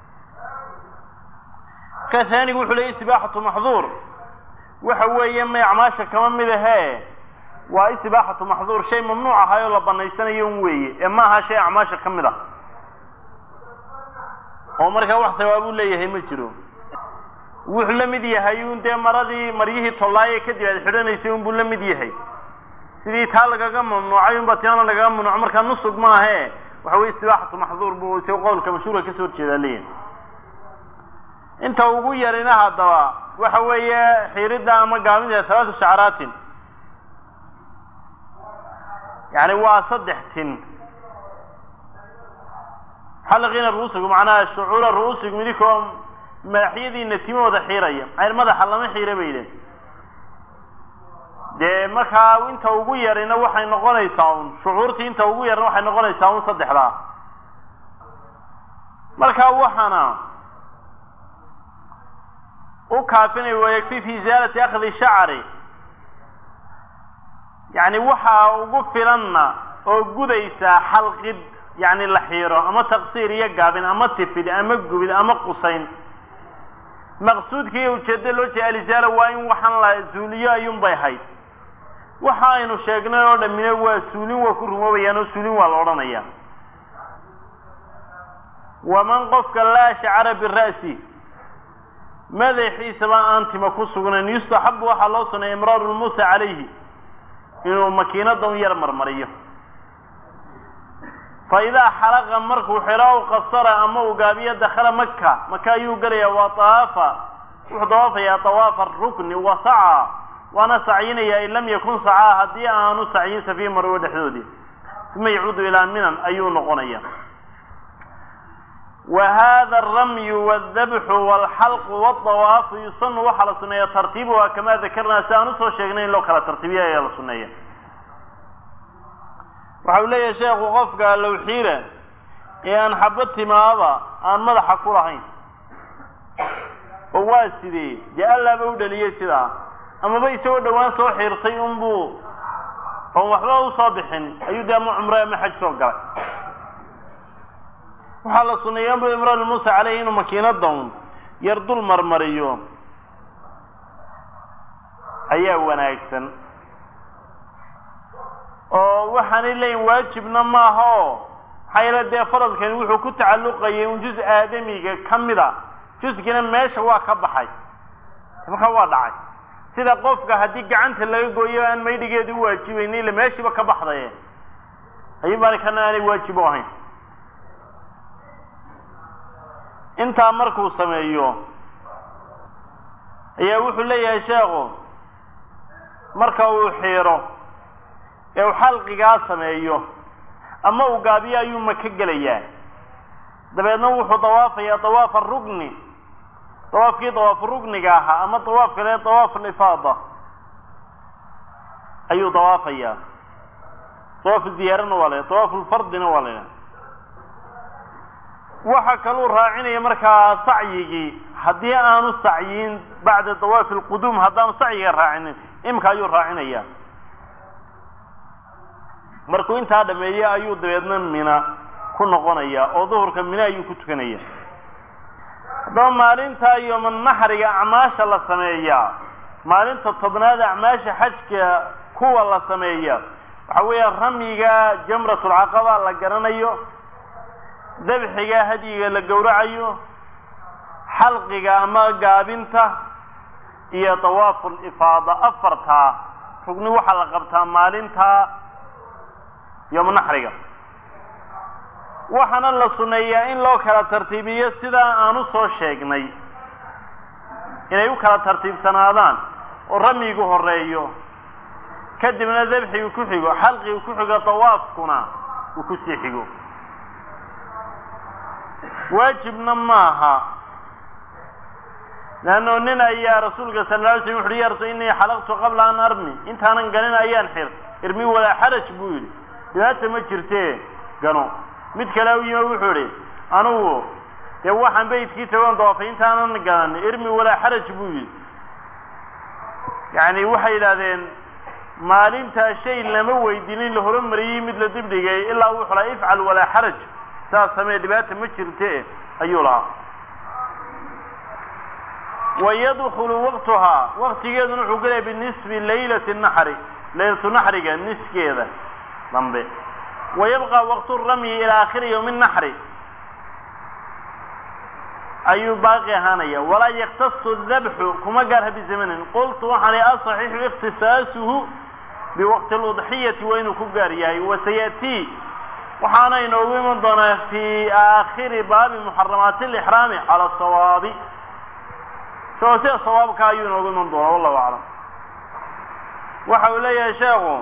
ka haanigu wuxuu leeyay istibaaxatu maxduur waxa weeye may acmaasha kama mid ahee waa istibaaxatu maxduur shay mamnuuc ahay oo la banaysanayo un weeye ee ma aha shay acmaasha ka mid ah oo markaa wax hawaabuu leeyahay ma jiro wuxuu la mid yahay un dee maradii maryihii tollaaye kadib aad xidhanaysay unbuu la mid yahay sidii taa lagaga mamnuucay unba tiana lagaga mamnuuco markaa nusug maahe waxa weye istibaaxatu maxduur buu isaga qowlka mashhuurka kasoo horjeedaa leeyahay inta ugu yarina haddaba waxa weeye xiiridda ama gaabinta halaatu shacaraatin yani waa saddex tin xalqiina ruusigu macnaha shucuura ru'usigu idinkoo madaxyadiina timahooda xiiraya maxay madaxa lama xiira bay yidhahen dee markaa inta ugu yarina waxay noqonaysaa un shucuurtii inta ugu yarina waxay noqonaysaa un saddexdaa markaa waxaana u kaafinay wayakfi fi isaalati akhdi shacri yacni waxaa ugu filanna oo gudaysaa xalqid yacni la xiiro ama taqsiir iyo gaabin ama tifid ama gubid ama qusayn maqsuudka iyo ujeedda loo jeeda alisaala waa in waxaan la suuliyo ayuunbay ahayd waxa aynu sheegnay oo dhammina waa suulin waa ku rumoobayaan oo suulin waa la odhanaya waman qofka laa shacra bira'si madaxiisaba aan tima ku sugnayn yustaxabu waxaa loo sunnay imraaru lmuusa calayhi inuu makiinada un yar marmariyo fa idaa xalaqa markuu xiro aw qasara ama uu gaabiyo dakhala maka maka ayuu gelayaa waa tawaafa wuxuu dawaafayaa tawaafa rukni wa saca waana sacyinayaa in lam yakun sacaa haddii aanu sacyin safiih marwo dhexdoodii uma yacuudu ilaa minan ayuu noqonaya wa hada aramyu waldabxu walxalqu waldawaafu yusanu waxaa la suneeya tartiibuha kamaa dakarnaa si aan usoo sheegnay in loo kala tartiibiya ayaa la suneeya waxa uu leeyahay sheekhu qofka lowxiira ee aan xabo timaaba aan madaxa ku lahayn oo waa sidee dee allaaba u dhaliyey sidaa amaba isagoo dhowaan soo xiirtay unbuu oon waxba usoo bixin ayuu dee ama cumre ama xaj soo galay waxaa la suneeya anbu imraan muusa caleyhi inuu makiinada un yar dul marmariyo ayaa wanaagsan oo waxaanay leeyihin waajibna maaha oo maxaa yeele dee faradkani wuxuu ku tacalluqayay un juz aadamiga ka mid a juskina meesha waa ka baxay markaa waa dhacay sida qofka haddii gacanta laga gooyo aan maydhigeedu u waajibayni ila meeshiiba ka baxdaye ayuun baani kana aanay waajib u ahayn intaa markuu sameeyo ayaa wuxuu leeyahay sheekhu marka uu xiiro ee uu xalqigaa sameeyo ama uu gaabiyo ayuu maka gelayaa dabeedna wuxuu dawaafayaa dawaafa rugni dawaafkii dawaafu rugniga ahaa ama dawaaf kale dawaaf alifaada ayuu dawaafayaa dawaafu ziyaarana waa la dawaafu lfardina waa la waxa kaluu raacinaya markaa sacyigii haddii aanu sacyin bacda dawaafi alquduum haddaanu sacyiga raacinin imika ayuu raacinaya markuu intaa dhameeye ayuu dabeedna mina ku noqonaya oo duhurka mina ayuu ku tukanaya haddaba maalintaa yomanaxriga acmaasha la sameeyaa maalinta tobnaad acmaasha xajka kuwa la sameeya waxa weeya ramyiga jamratulcaqaba la garanayo dabxiga hadyiga la gowracayo xalqiga ama gaabinta iyo dawaafu lifaada afartaa rugni waxaa la qabtaa maalinta yomnaxriga waxaana la suneeyaa in loo kala tartiibiyo sidaa aan u soo sheegnay inay u kala tartiibsanaadaan oo ramyigu horeeyo kadibna dabxigu ku xigo xalqigu ku xigo dawaafkuna uu kusii xigo waajibna maaha leanno nin ayaa rasuulka sal lla alay slam wuxu uhi ya rasul innii xalaqtu qabla an armi intaanan ganin ayaan xir irmi walaa xaraj buu yidhi dhibaata ma jirtee gano mid kale u yimo wuxuu idhi anugu dee waxaan beydkii tagoon dawaafay intaanan ganan irmi walaa xaraj buu yidhi yacni waxay yidhahdeen maalintaa shay lama weydinin la horumariyey mid la dibdhigay ilaa wuxuu lahaa ifcal walaa xaraj saas samee dhibaata ma jirte ayuu lahaa wayadkulu waqtuhaa waktigeeduna wuxuu gelaya binisfi laylati naxri laylatu naxriga niskeeda dambe wayabqa waqtu ramyi ilaa aakhiri yowmi naxri ayuu baaqi ahaanaya walaa yaktasu dabxu kuma gaarha bizamanin qultu waxaan asaxiixu ikhtisaasuhu biwaqti ludxiyati waa inuu ku gaar yahay wasayatii waxaana inoogu iman doonaa fi aakhiri baabi muxaramaati alixraami cala sawaabi isagoo sida sawaabka ayuu inoogu iman doonaa wallahu aclam waxa uu leeyahay sheekhu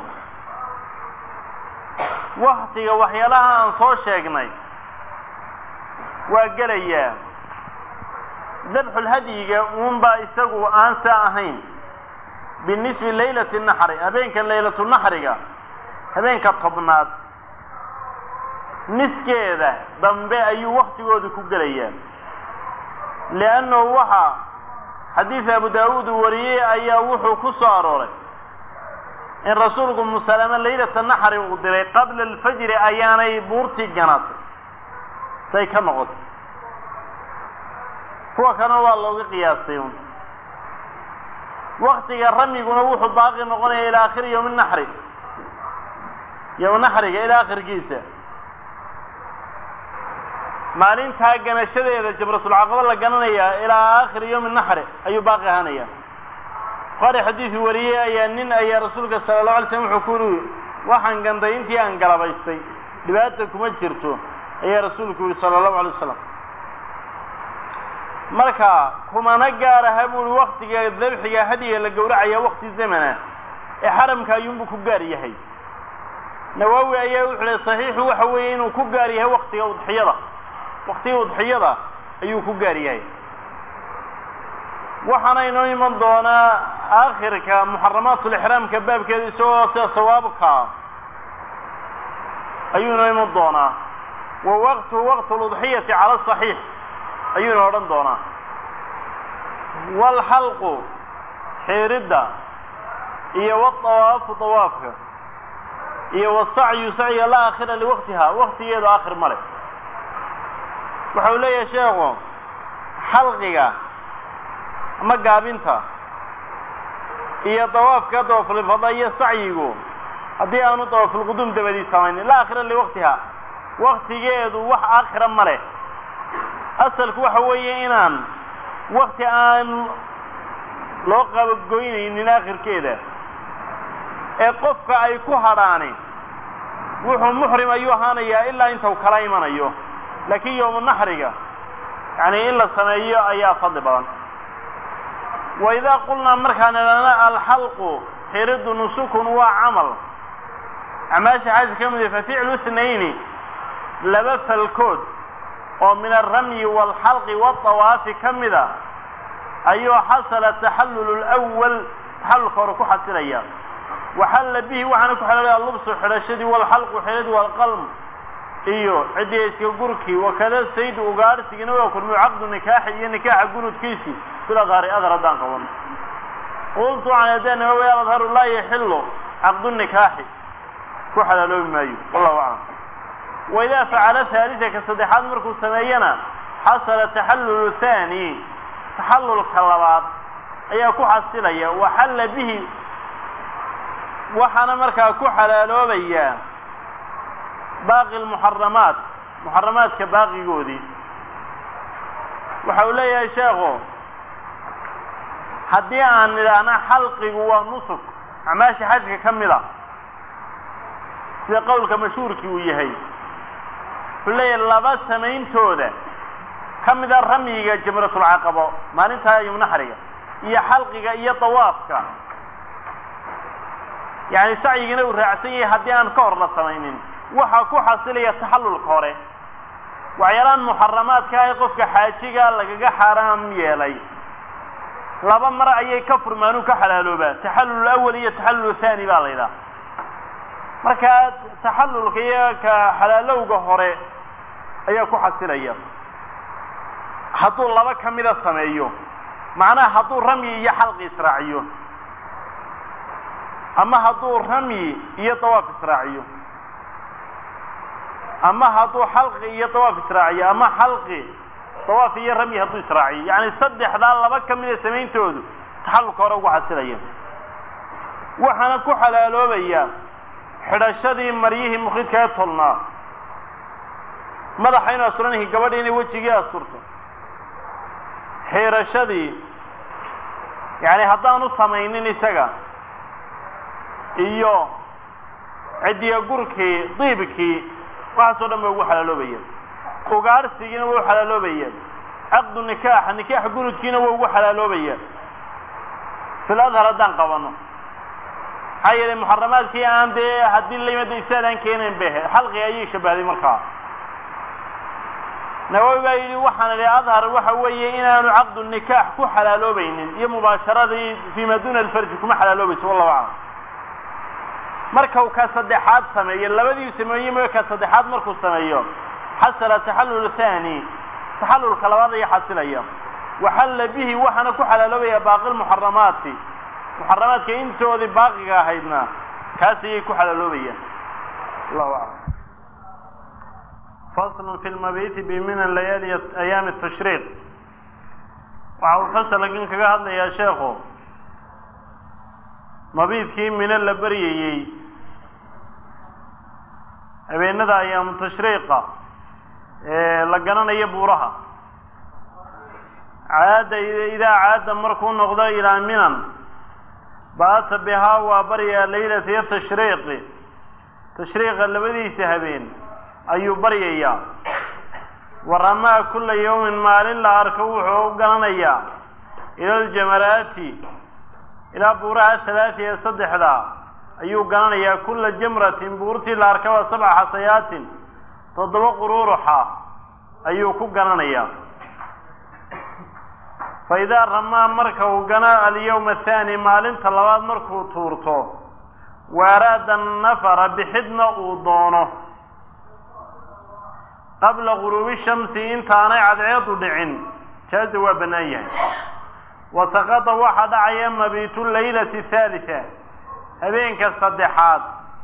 waktiga waxyaalaha aan soo sheegnay waa gelayaa dabxulhadyiga uunbaa isagu aan saa ahayn binisbi laylati naxri habeenka laylatu naxriga habeenka tobnaad niskeeda dambe ayuu waktigooda ku gelayaa liannahu waxa xadiid abu daawuud uu wariyey ayaa wuxuu ku soo arooray in rasuulku musalame laylata naxri uu diray qabla alfajri ayaanay buurtii ganaatay say ka noqotay kuwa kana waa looga qiyaastay un waktiga ramyiguna wuxuu baaqi noqonaya ilaa akhiri yowmi naxri yowm naxriga ilaa akhirkiisa maalintaa ganashadeeda jamratulcaqaba la gananayaa ilaa aakhiri yowmi naxri ayuu baaqi ahaanaya buhaari xadiidu wariyey ayaa nin ayaa rasuulka sala allahu alay slam wuxuu ku yuri waxaan ganday intii aan galabaystay dhibaata kuma jirto ayaa rasuulku yihi sala allahu alay wasalam marka kumana gaaraha buui waktiga dabxiga hadiga la gowracaya wakti zamana ee xaramka ayuunbuu ku gaar yahay nawaawi ayaa wuxuu le saxiixu waxa weeye inuu ku gaar yahay waktiga udxiyada waktiga udxiyada ayuu ku gaar yahay waxaana inoo iman doonaa aakhirka muxaramaatulixraamka baabkeeda isagoo sida sawaabka ayuu inoo iman doonaa wa waqtuhu waqtu ludxiyati cala saxiix ayuu ina odhan doonaa waalxalqu xiiridda iyo waawaafu dawaafka iyo wasacyu sacyiga laa aakhira liwaqtiha waktigeedu aakhir ma leh waxa uu leeyahay sheekhu xalqiga ama gaabinta iyo dawaafka dawaafulifada iyo sacyigu haddii aanu dawaafulquduum dabadii samaynin laa aakhira liwaqtiha waktigeedu wax aakhira ma leh asalku waxa weeye inaan wakti aan loo qabagoynaynin aakhirkeeda ee qofka ay ku hadhaani wuxuu muxrim ayuu ahaanayaa ilaa inta u kala imanayo laakiin yowmu naxriga yani in la sameeyo ayaa fadli badan wa idaa qulnaa markaan idhahna alxalqu xiriddu nusukun waa camal acmaasha xaaji ka mid fa ficlu ithnayni laba falkood oo min alramyi waalxalqi waadawaafi ka mida ayuu xasala taxallulu lwal taxallulka hore ku xasilaya waxalla bihi waxaana ku xelolaya allubsu xidhashadii waalxalqu xidhadii waalqalm iyo ciddii iska gurkii wakada saydu ugaarhsigina waa kulmiyo caqdu nikaaxi iyo nikaaxa gunudkiisii fil adhari adhar haddaan qaban qultu can hadaan nawawi aladharu laa yaxilu caqdu nikaaxi ku xalaaloobi maayo wallahu aclam waidaa facala haalisa ka saddexaad markuu sameeyana xasala taxallulu haani taxallulka labaad ayaa ku xasilaya waxalla bihi waxaana markaa ku xalaaloobaya baaqi lmuxaramaat muxaramaadka baaqigoodii waxa uu leeyahay sheekhu haddii aan nidhaahna xalqigu waa nusuk acmaasha xajka ka mid a sida qowlka mashhuurkii uu yahay wuxuu leeyahay laba samayntooda ka mida ramyiga jamratulcaqabo maalintaa yumnaxriga iyo xalqiga iyo dawaafka yani sacyigina uu raacsan yahay haddii aan ka hor la samaynin waxaa ku xasilaya taxallulka hore waxyaalaan muxaramaadka ah ee qofka xaajiga lagaga xaaraam yeelay laba mar ayay ka furmaanuu ka xalaaloobaa taxallul awal iyo taxallul thani baa la yidhaha markaa taxallulka iyo ka xalaalowga hore ayaa ku xasilaya hadduu laba ka mida sameeyo macnaha hadduu ramyi iyo xalqi israaciyo ama hadduu ramyi iyo dawaaf israaciyo ama hadduu xalqi iyo dawaaf israaciyo ama xalqi dawaaf iyo ramyi hadduu israaciyo yacni saddexdaa laba ka mida samayntoodu taxallulka hore ugu xasilaya waxaana ku xalaaloobaya xidhashadii maryihii mukhidka ee tolnaa madaxa inu asturanhi gabadhi inay wejigii asturto xiirashadii yani haddaanu samaynin isaga iyo ciddiya gurkii diibkii waxaasoo dhan ba ugu xalaaloobaya ugaarhsigiina waa u xalaaloobaya caqdu nikaaxa nikaaxa gunudkiina waa ugu xalaaloobaya fil adhar haddaan qabano maxaa yeelay muxaramaadkii aan dee haddii la yimada ifsaad aan keenayn behe xalqiga ayay shabahday markaa nawawi baa yidhi waxaan idhi adhar waxa weeye inaanu caqdu nikaax ku xalaaloobaynin iyo mubaasharadii fii ma duuna alfarji kuma xalaaloobayso wallahu aclam markau ka saddexaad sameeyo labadii sameeye mooye ka saddexaad markuu sameeyo xasala taxallul thani taxallulka labaad ayaa xasilaya waxalla bihi waxaana ku xalaaloobaya baaqi lmuxaramaati muxaramaadka intoodii baaqiga ahaydna kaas ayay ku xalaaloobayaan allahu aclam fasl fi lmabiti bimina layaali ayaami tashriiq waxa uu fasalkan kaga hadlayaa sheekhu mabiidkii mino la baryayey habeenada ayaamu tashriiqa ee la garanayo buuraha caada idaa caada markuu noqdo ilaa minan baata bihaa waa baryaa laylata tashriiqi tashriiqa labadiisa habeen ayuu baryayaa waramaa kulla yawmin maalin la arko wuxuu u garanayaa ila aljamaraati ilaa buuraha halaati ee saddexda ayuu garanayaa kulla jamratin buurtii la arkaba sabca xasayaatin toddoba quruuruxa ayuu ku garanayaa fa idaa ramaa marka uu gana alyawma athaani maalinta labaad markuu tuurto waaraada nafara bixidna uu doono qabla guruubi shamsi intaanay cadceedu dhicin jaaza waa bannaan yahay wa saqada waxaa dhacaya mabiitu laylati haalita habeenka saddexaad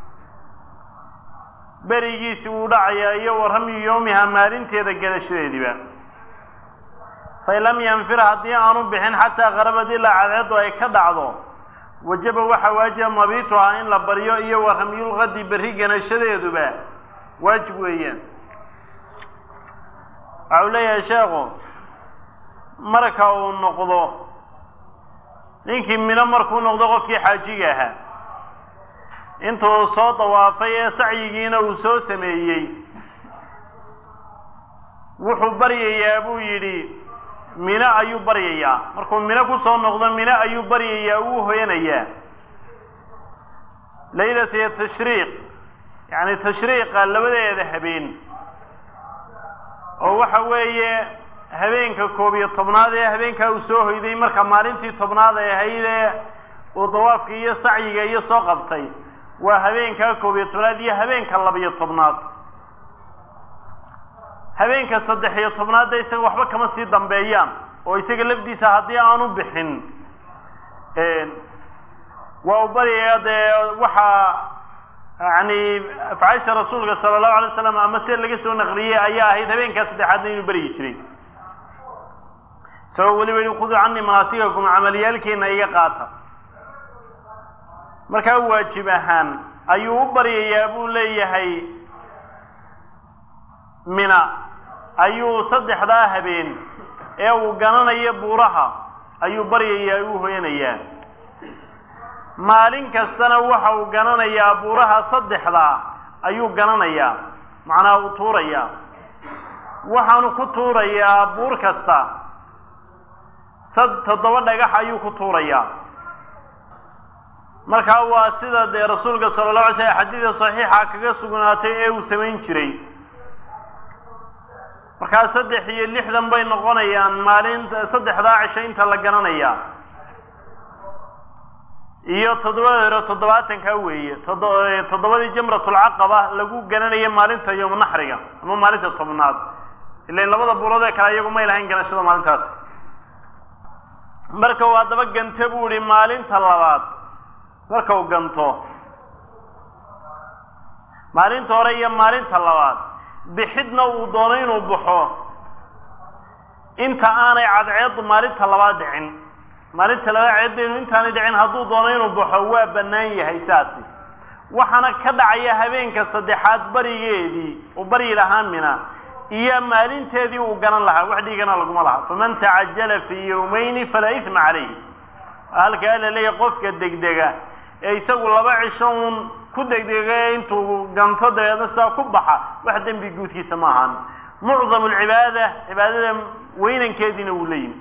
berigiisi wuu dhacayaa iyo wa ramyu yowmiha maalinteeda gadashadeediba fain lam yanfir haddii aanu bixin xataa qarabad ilaa cadceedu ay ka dhacdo wajaba waxaa waajiba mabiituhaa in la baryo iyo wa ramyulqadi berri ganashadeeduba waajib weeyaan waxa uu leeyahay sheekhu marka uu noqdo ninkii mino markuu noqdo qofkii xaajiga ahaa intuu soo dawaafay ee sacyigiina uu soo sameeyey wuxuu baryayaa buu yidhi mino ayuu baryayaa markuu mino kusoo noqdo mino ayuu baryayaa uu hoyanayaa laylata tashriiq yacni tashriiqa labadeeda habeen oo waxa weeye habeenka koob iyo tobnaad ee habeenkaa uu soo hoyday marka maalintii tobnaad ay ahayd ee uu dawaafka iyo sacyiga iyo soo qabtay waa habeenkaa koob iyo tobnaad iyo habeenka labiyo tobnaad habeenka saddex iyo tobnaadda isaga waxba kama sii dambeeyaan oo isaga lafdiisa haddii aanu bixin waa u baryayaa dee waxaa yani afcaasha rasuulka sala allahu alay slam ama sida laga soo naqliyey ayaa ahayd habeenkaa saddexaadna inuu beryi jiray isagoo weliba yihi khuduu canii manaasikakum camaliyaalkeena iga qaata markaa waajib ahaan ayuu u baryayaa buu leeyahay mina ayuu saddexdaa habeen ee uu gananayo buuraha ayuu baryayaa uu hoyanayaa maalin kastana waxa uu gananayaa buuraha saddexdaa ayuu gananayaa macnaha uu tuurayaa waxaanu ku tuurayaa buur kasta sad toddoba dhagax ayuu ku tuurayaa markaa waa sida dee rasuulka sala allahu alay slam xadiida saxiixa kaga sugnaatay ee uu samayn jiray markaa saddex iyo lixdan bay noqonayaan maalinta saddexdaa cisho inta la gananayaa iyo toddobada hore toddobaatankaa weeye todo toddobadii jamratulcaqaba lagu gananayo maalinta yowm naxriga ama maalinta tobnaad ilan labada buurood ee kale iyagu may lahayn ganashada maalintaas marka uu haddaba gante buu ihi maalinta labaad marka uu ganto maalinta hore iyo maalinta labaad bixidna uu doono inuu baxo inta aanay cadceedu maalinta labaad dhicin maalinta labaad ceedeenu intaanay dhicin hadduu doono inuu baxo waa bannaan yahay saasi waxaana ka dhacaya habeenka saddexaad barigeedii uu baryi lahaa mina iyo maalinteedii uu ganan lahaa wax dhiigana laguma laha faman tacajala fii yawmayni falaa isma calayhi halkaa la leeyahay qofka degdega ee isagu laba cisho uun ku degdega intuu ganto dabeedna sidaa ku baxa wax dembi guudkiisa ma ahaan mucdamu alcibaada cibaadada weynankeediina wuu leeyihi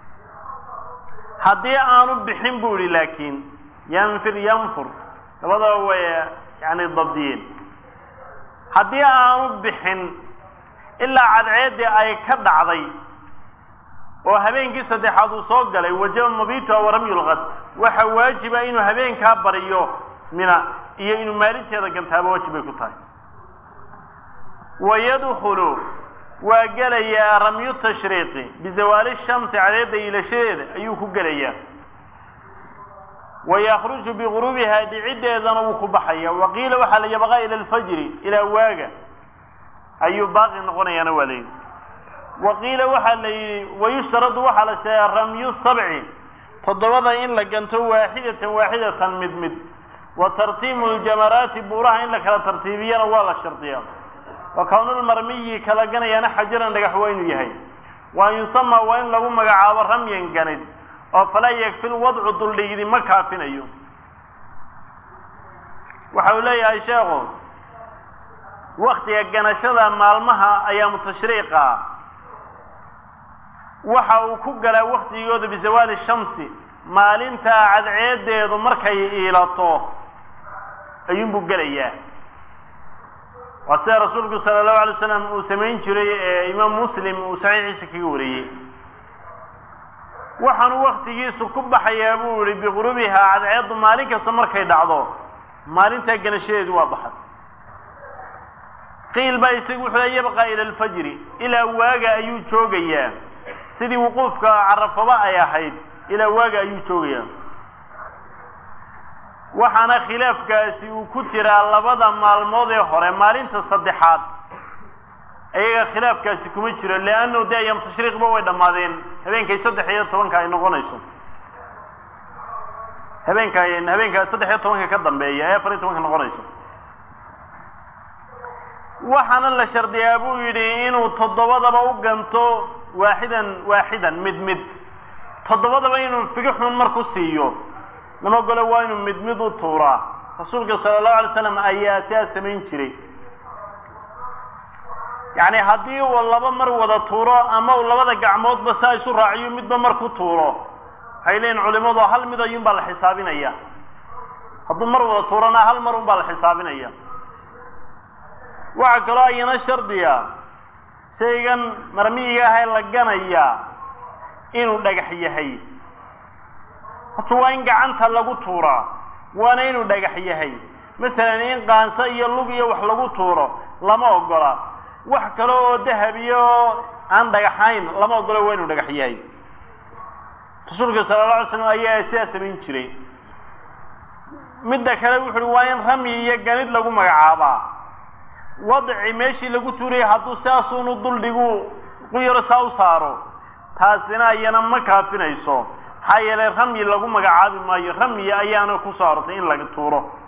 haddii aanu bixin buu ihi laakiin yanfir yanfur labadaba way yani dabdiyeen haddii aanu bixin ilaa cadceeddii ay ka dhacday oo habeenkii saddexaad uu soo galay wajaba mabitua waramyulqad waxa waajiba inuu habeenkaa bariyo mina iyo inuu maalinteeda gantaaba waajib bay ku tahay wayadkhulu waa gelayaa ramyu tashriiqi bizawaali shamsi cadeedda iilashadeeda ayuu ku gelayaa wayakhruju bigurubihaa dhiciddeedana wuu ku baxaya waqiila waxaa la yabqaa ila alfajri ilaa waaga ayuu baaqi noqonayaana waa layidhi waqiila waxaa la yidhi wayushtaradu waxaa la sheegaa ramyu sabci toddobada in la ganto waaxidatan waaxidatan mid mid wa tartiibu ljamaraati buuraha in la kala tartiibiyana waa la shardiyaa wa kownulmarmiyi kala ganayaana xajaran dhagax waa inuu yahay wa an yusamaa waa in lagu magacaabo ramyan ganid oo falaa yakfi lwadcu duldhigidi ma kaafinayo waxa uu leeyahay sheekhu waktiga ganashada maalmaha ayaamu tashriiqa waxa uu ku galaa waktigooda bizawaali shamsi maalintaa cadceedeedu markay iilato ayuunbuu gelayaa waa sida rasuulku sala allahu alay slam uu samayn jiray ee imaam muslim uu saxiixiisa kaga wariyey waxaanu waktigiisu ku baxayaa buu yihi bigurubihaa cadceeddu maalin kasta markay dhacdo maalintaa ganashadeedu waa baxay qiil baa isagu wuxuu le yabqaa ila alfajri ilaa waaga ayuu joogayaa sidii wuquufka carafaba ay ahayd ilaa waaga ayuu joogayaa waxaana khilaafkaasi uu ku jiraa labada maalmood ee hore maalinta saddexaad iyaga khilaafkaasi kuma jiro leanno de ayaam tashriiqba way dhammaadeen habeenkay saddex iyo tobanka ay noqonayso habeenka habeenka saddex iyo tobanka ka dambeeya ee afar iyo tobanka noqonayso waxaana la shardiyaa buu yidhi inuu toddobadaba u ganto waaxidan waaxidan mid mid toddobadaba inuu figixun mar ku siiyo lama gole waa inuu mid mid u tuuraa rasuulka sala allahu alay slam ayaa sidaas samayn jiray yacni haddii uu laba mar wada tuuro ama uu labada gacmoodba saa isu raaciyo midba mar ku tuuro waxay leeyihin culimadu hal mid ayuun baa la xisaabinaya hadduu mar wada tuurana hal mar un baa la xisaabinaya waxaa kaloo ayana shardiga shaygan marmiyiga ahee la ganayaa inuu dhagax yahay horta waa in gacanta lagu tuuraa waana inuu dhagax yahay masalan in qaanso iyo lug iyo wax lagu tuuro lama ogola wax kale oo dahabiyo oo aan dhagaxayn lama ogola waa inuu dhagax yahay rasuulka sala alla alay slam ayaa sidaa samayn jiray midda kale wuxu uhi waa in ramyi iyo ganid lagu magacaabaa wadci meeshii lagu tuurayay hadduu sidaasuunu duldhigu quyaro saa u saaro taasina iyana ma kaafinayso maxaa yeelay ramyi lagu magacaabi maayo ramyi ayaana ku soo arortay in laga tuuro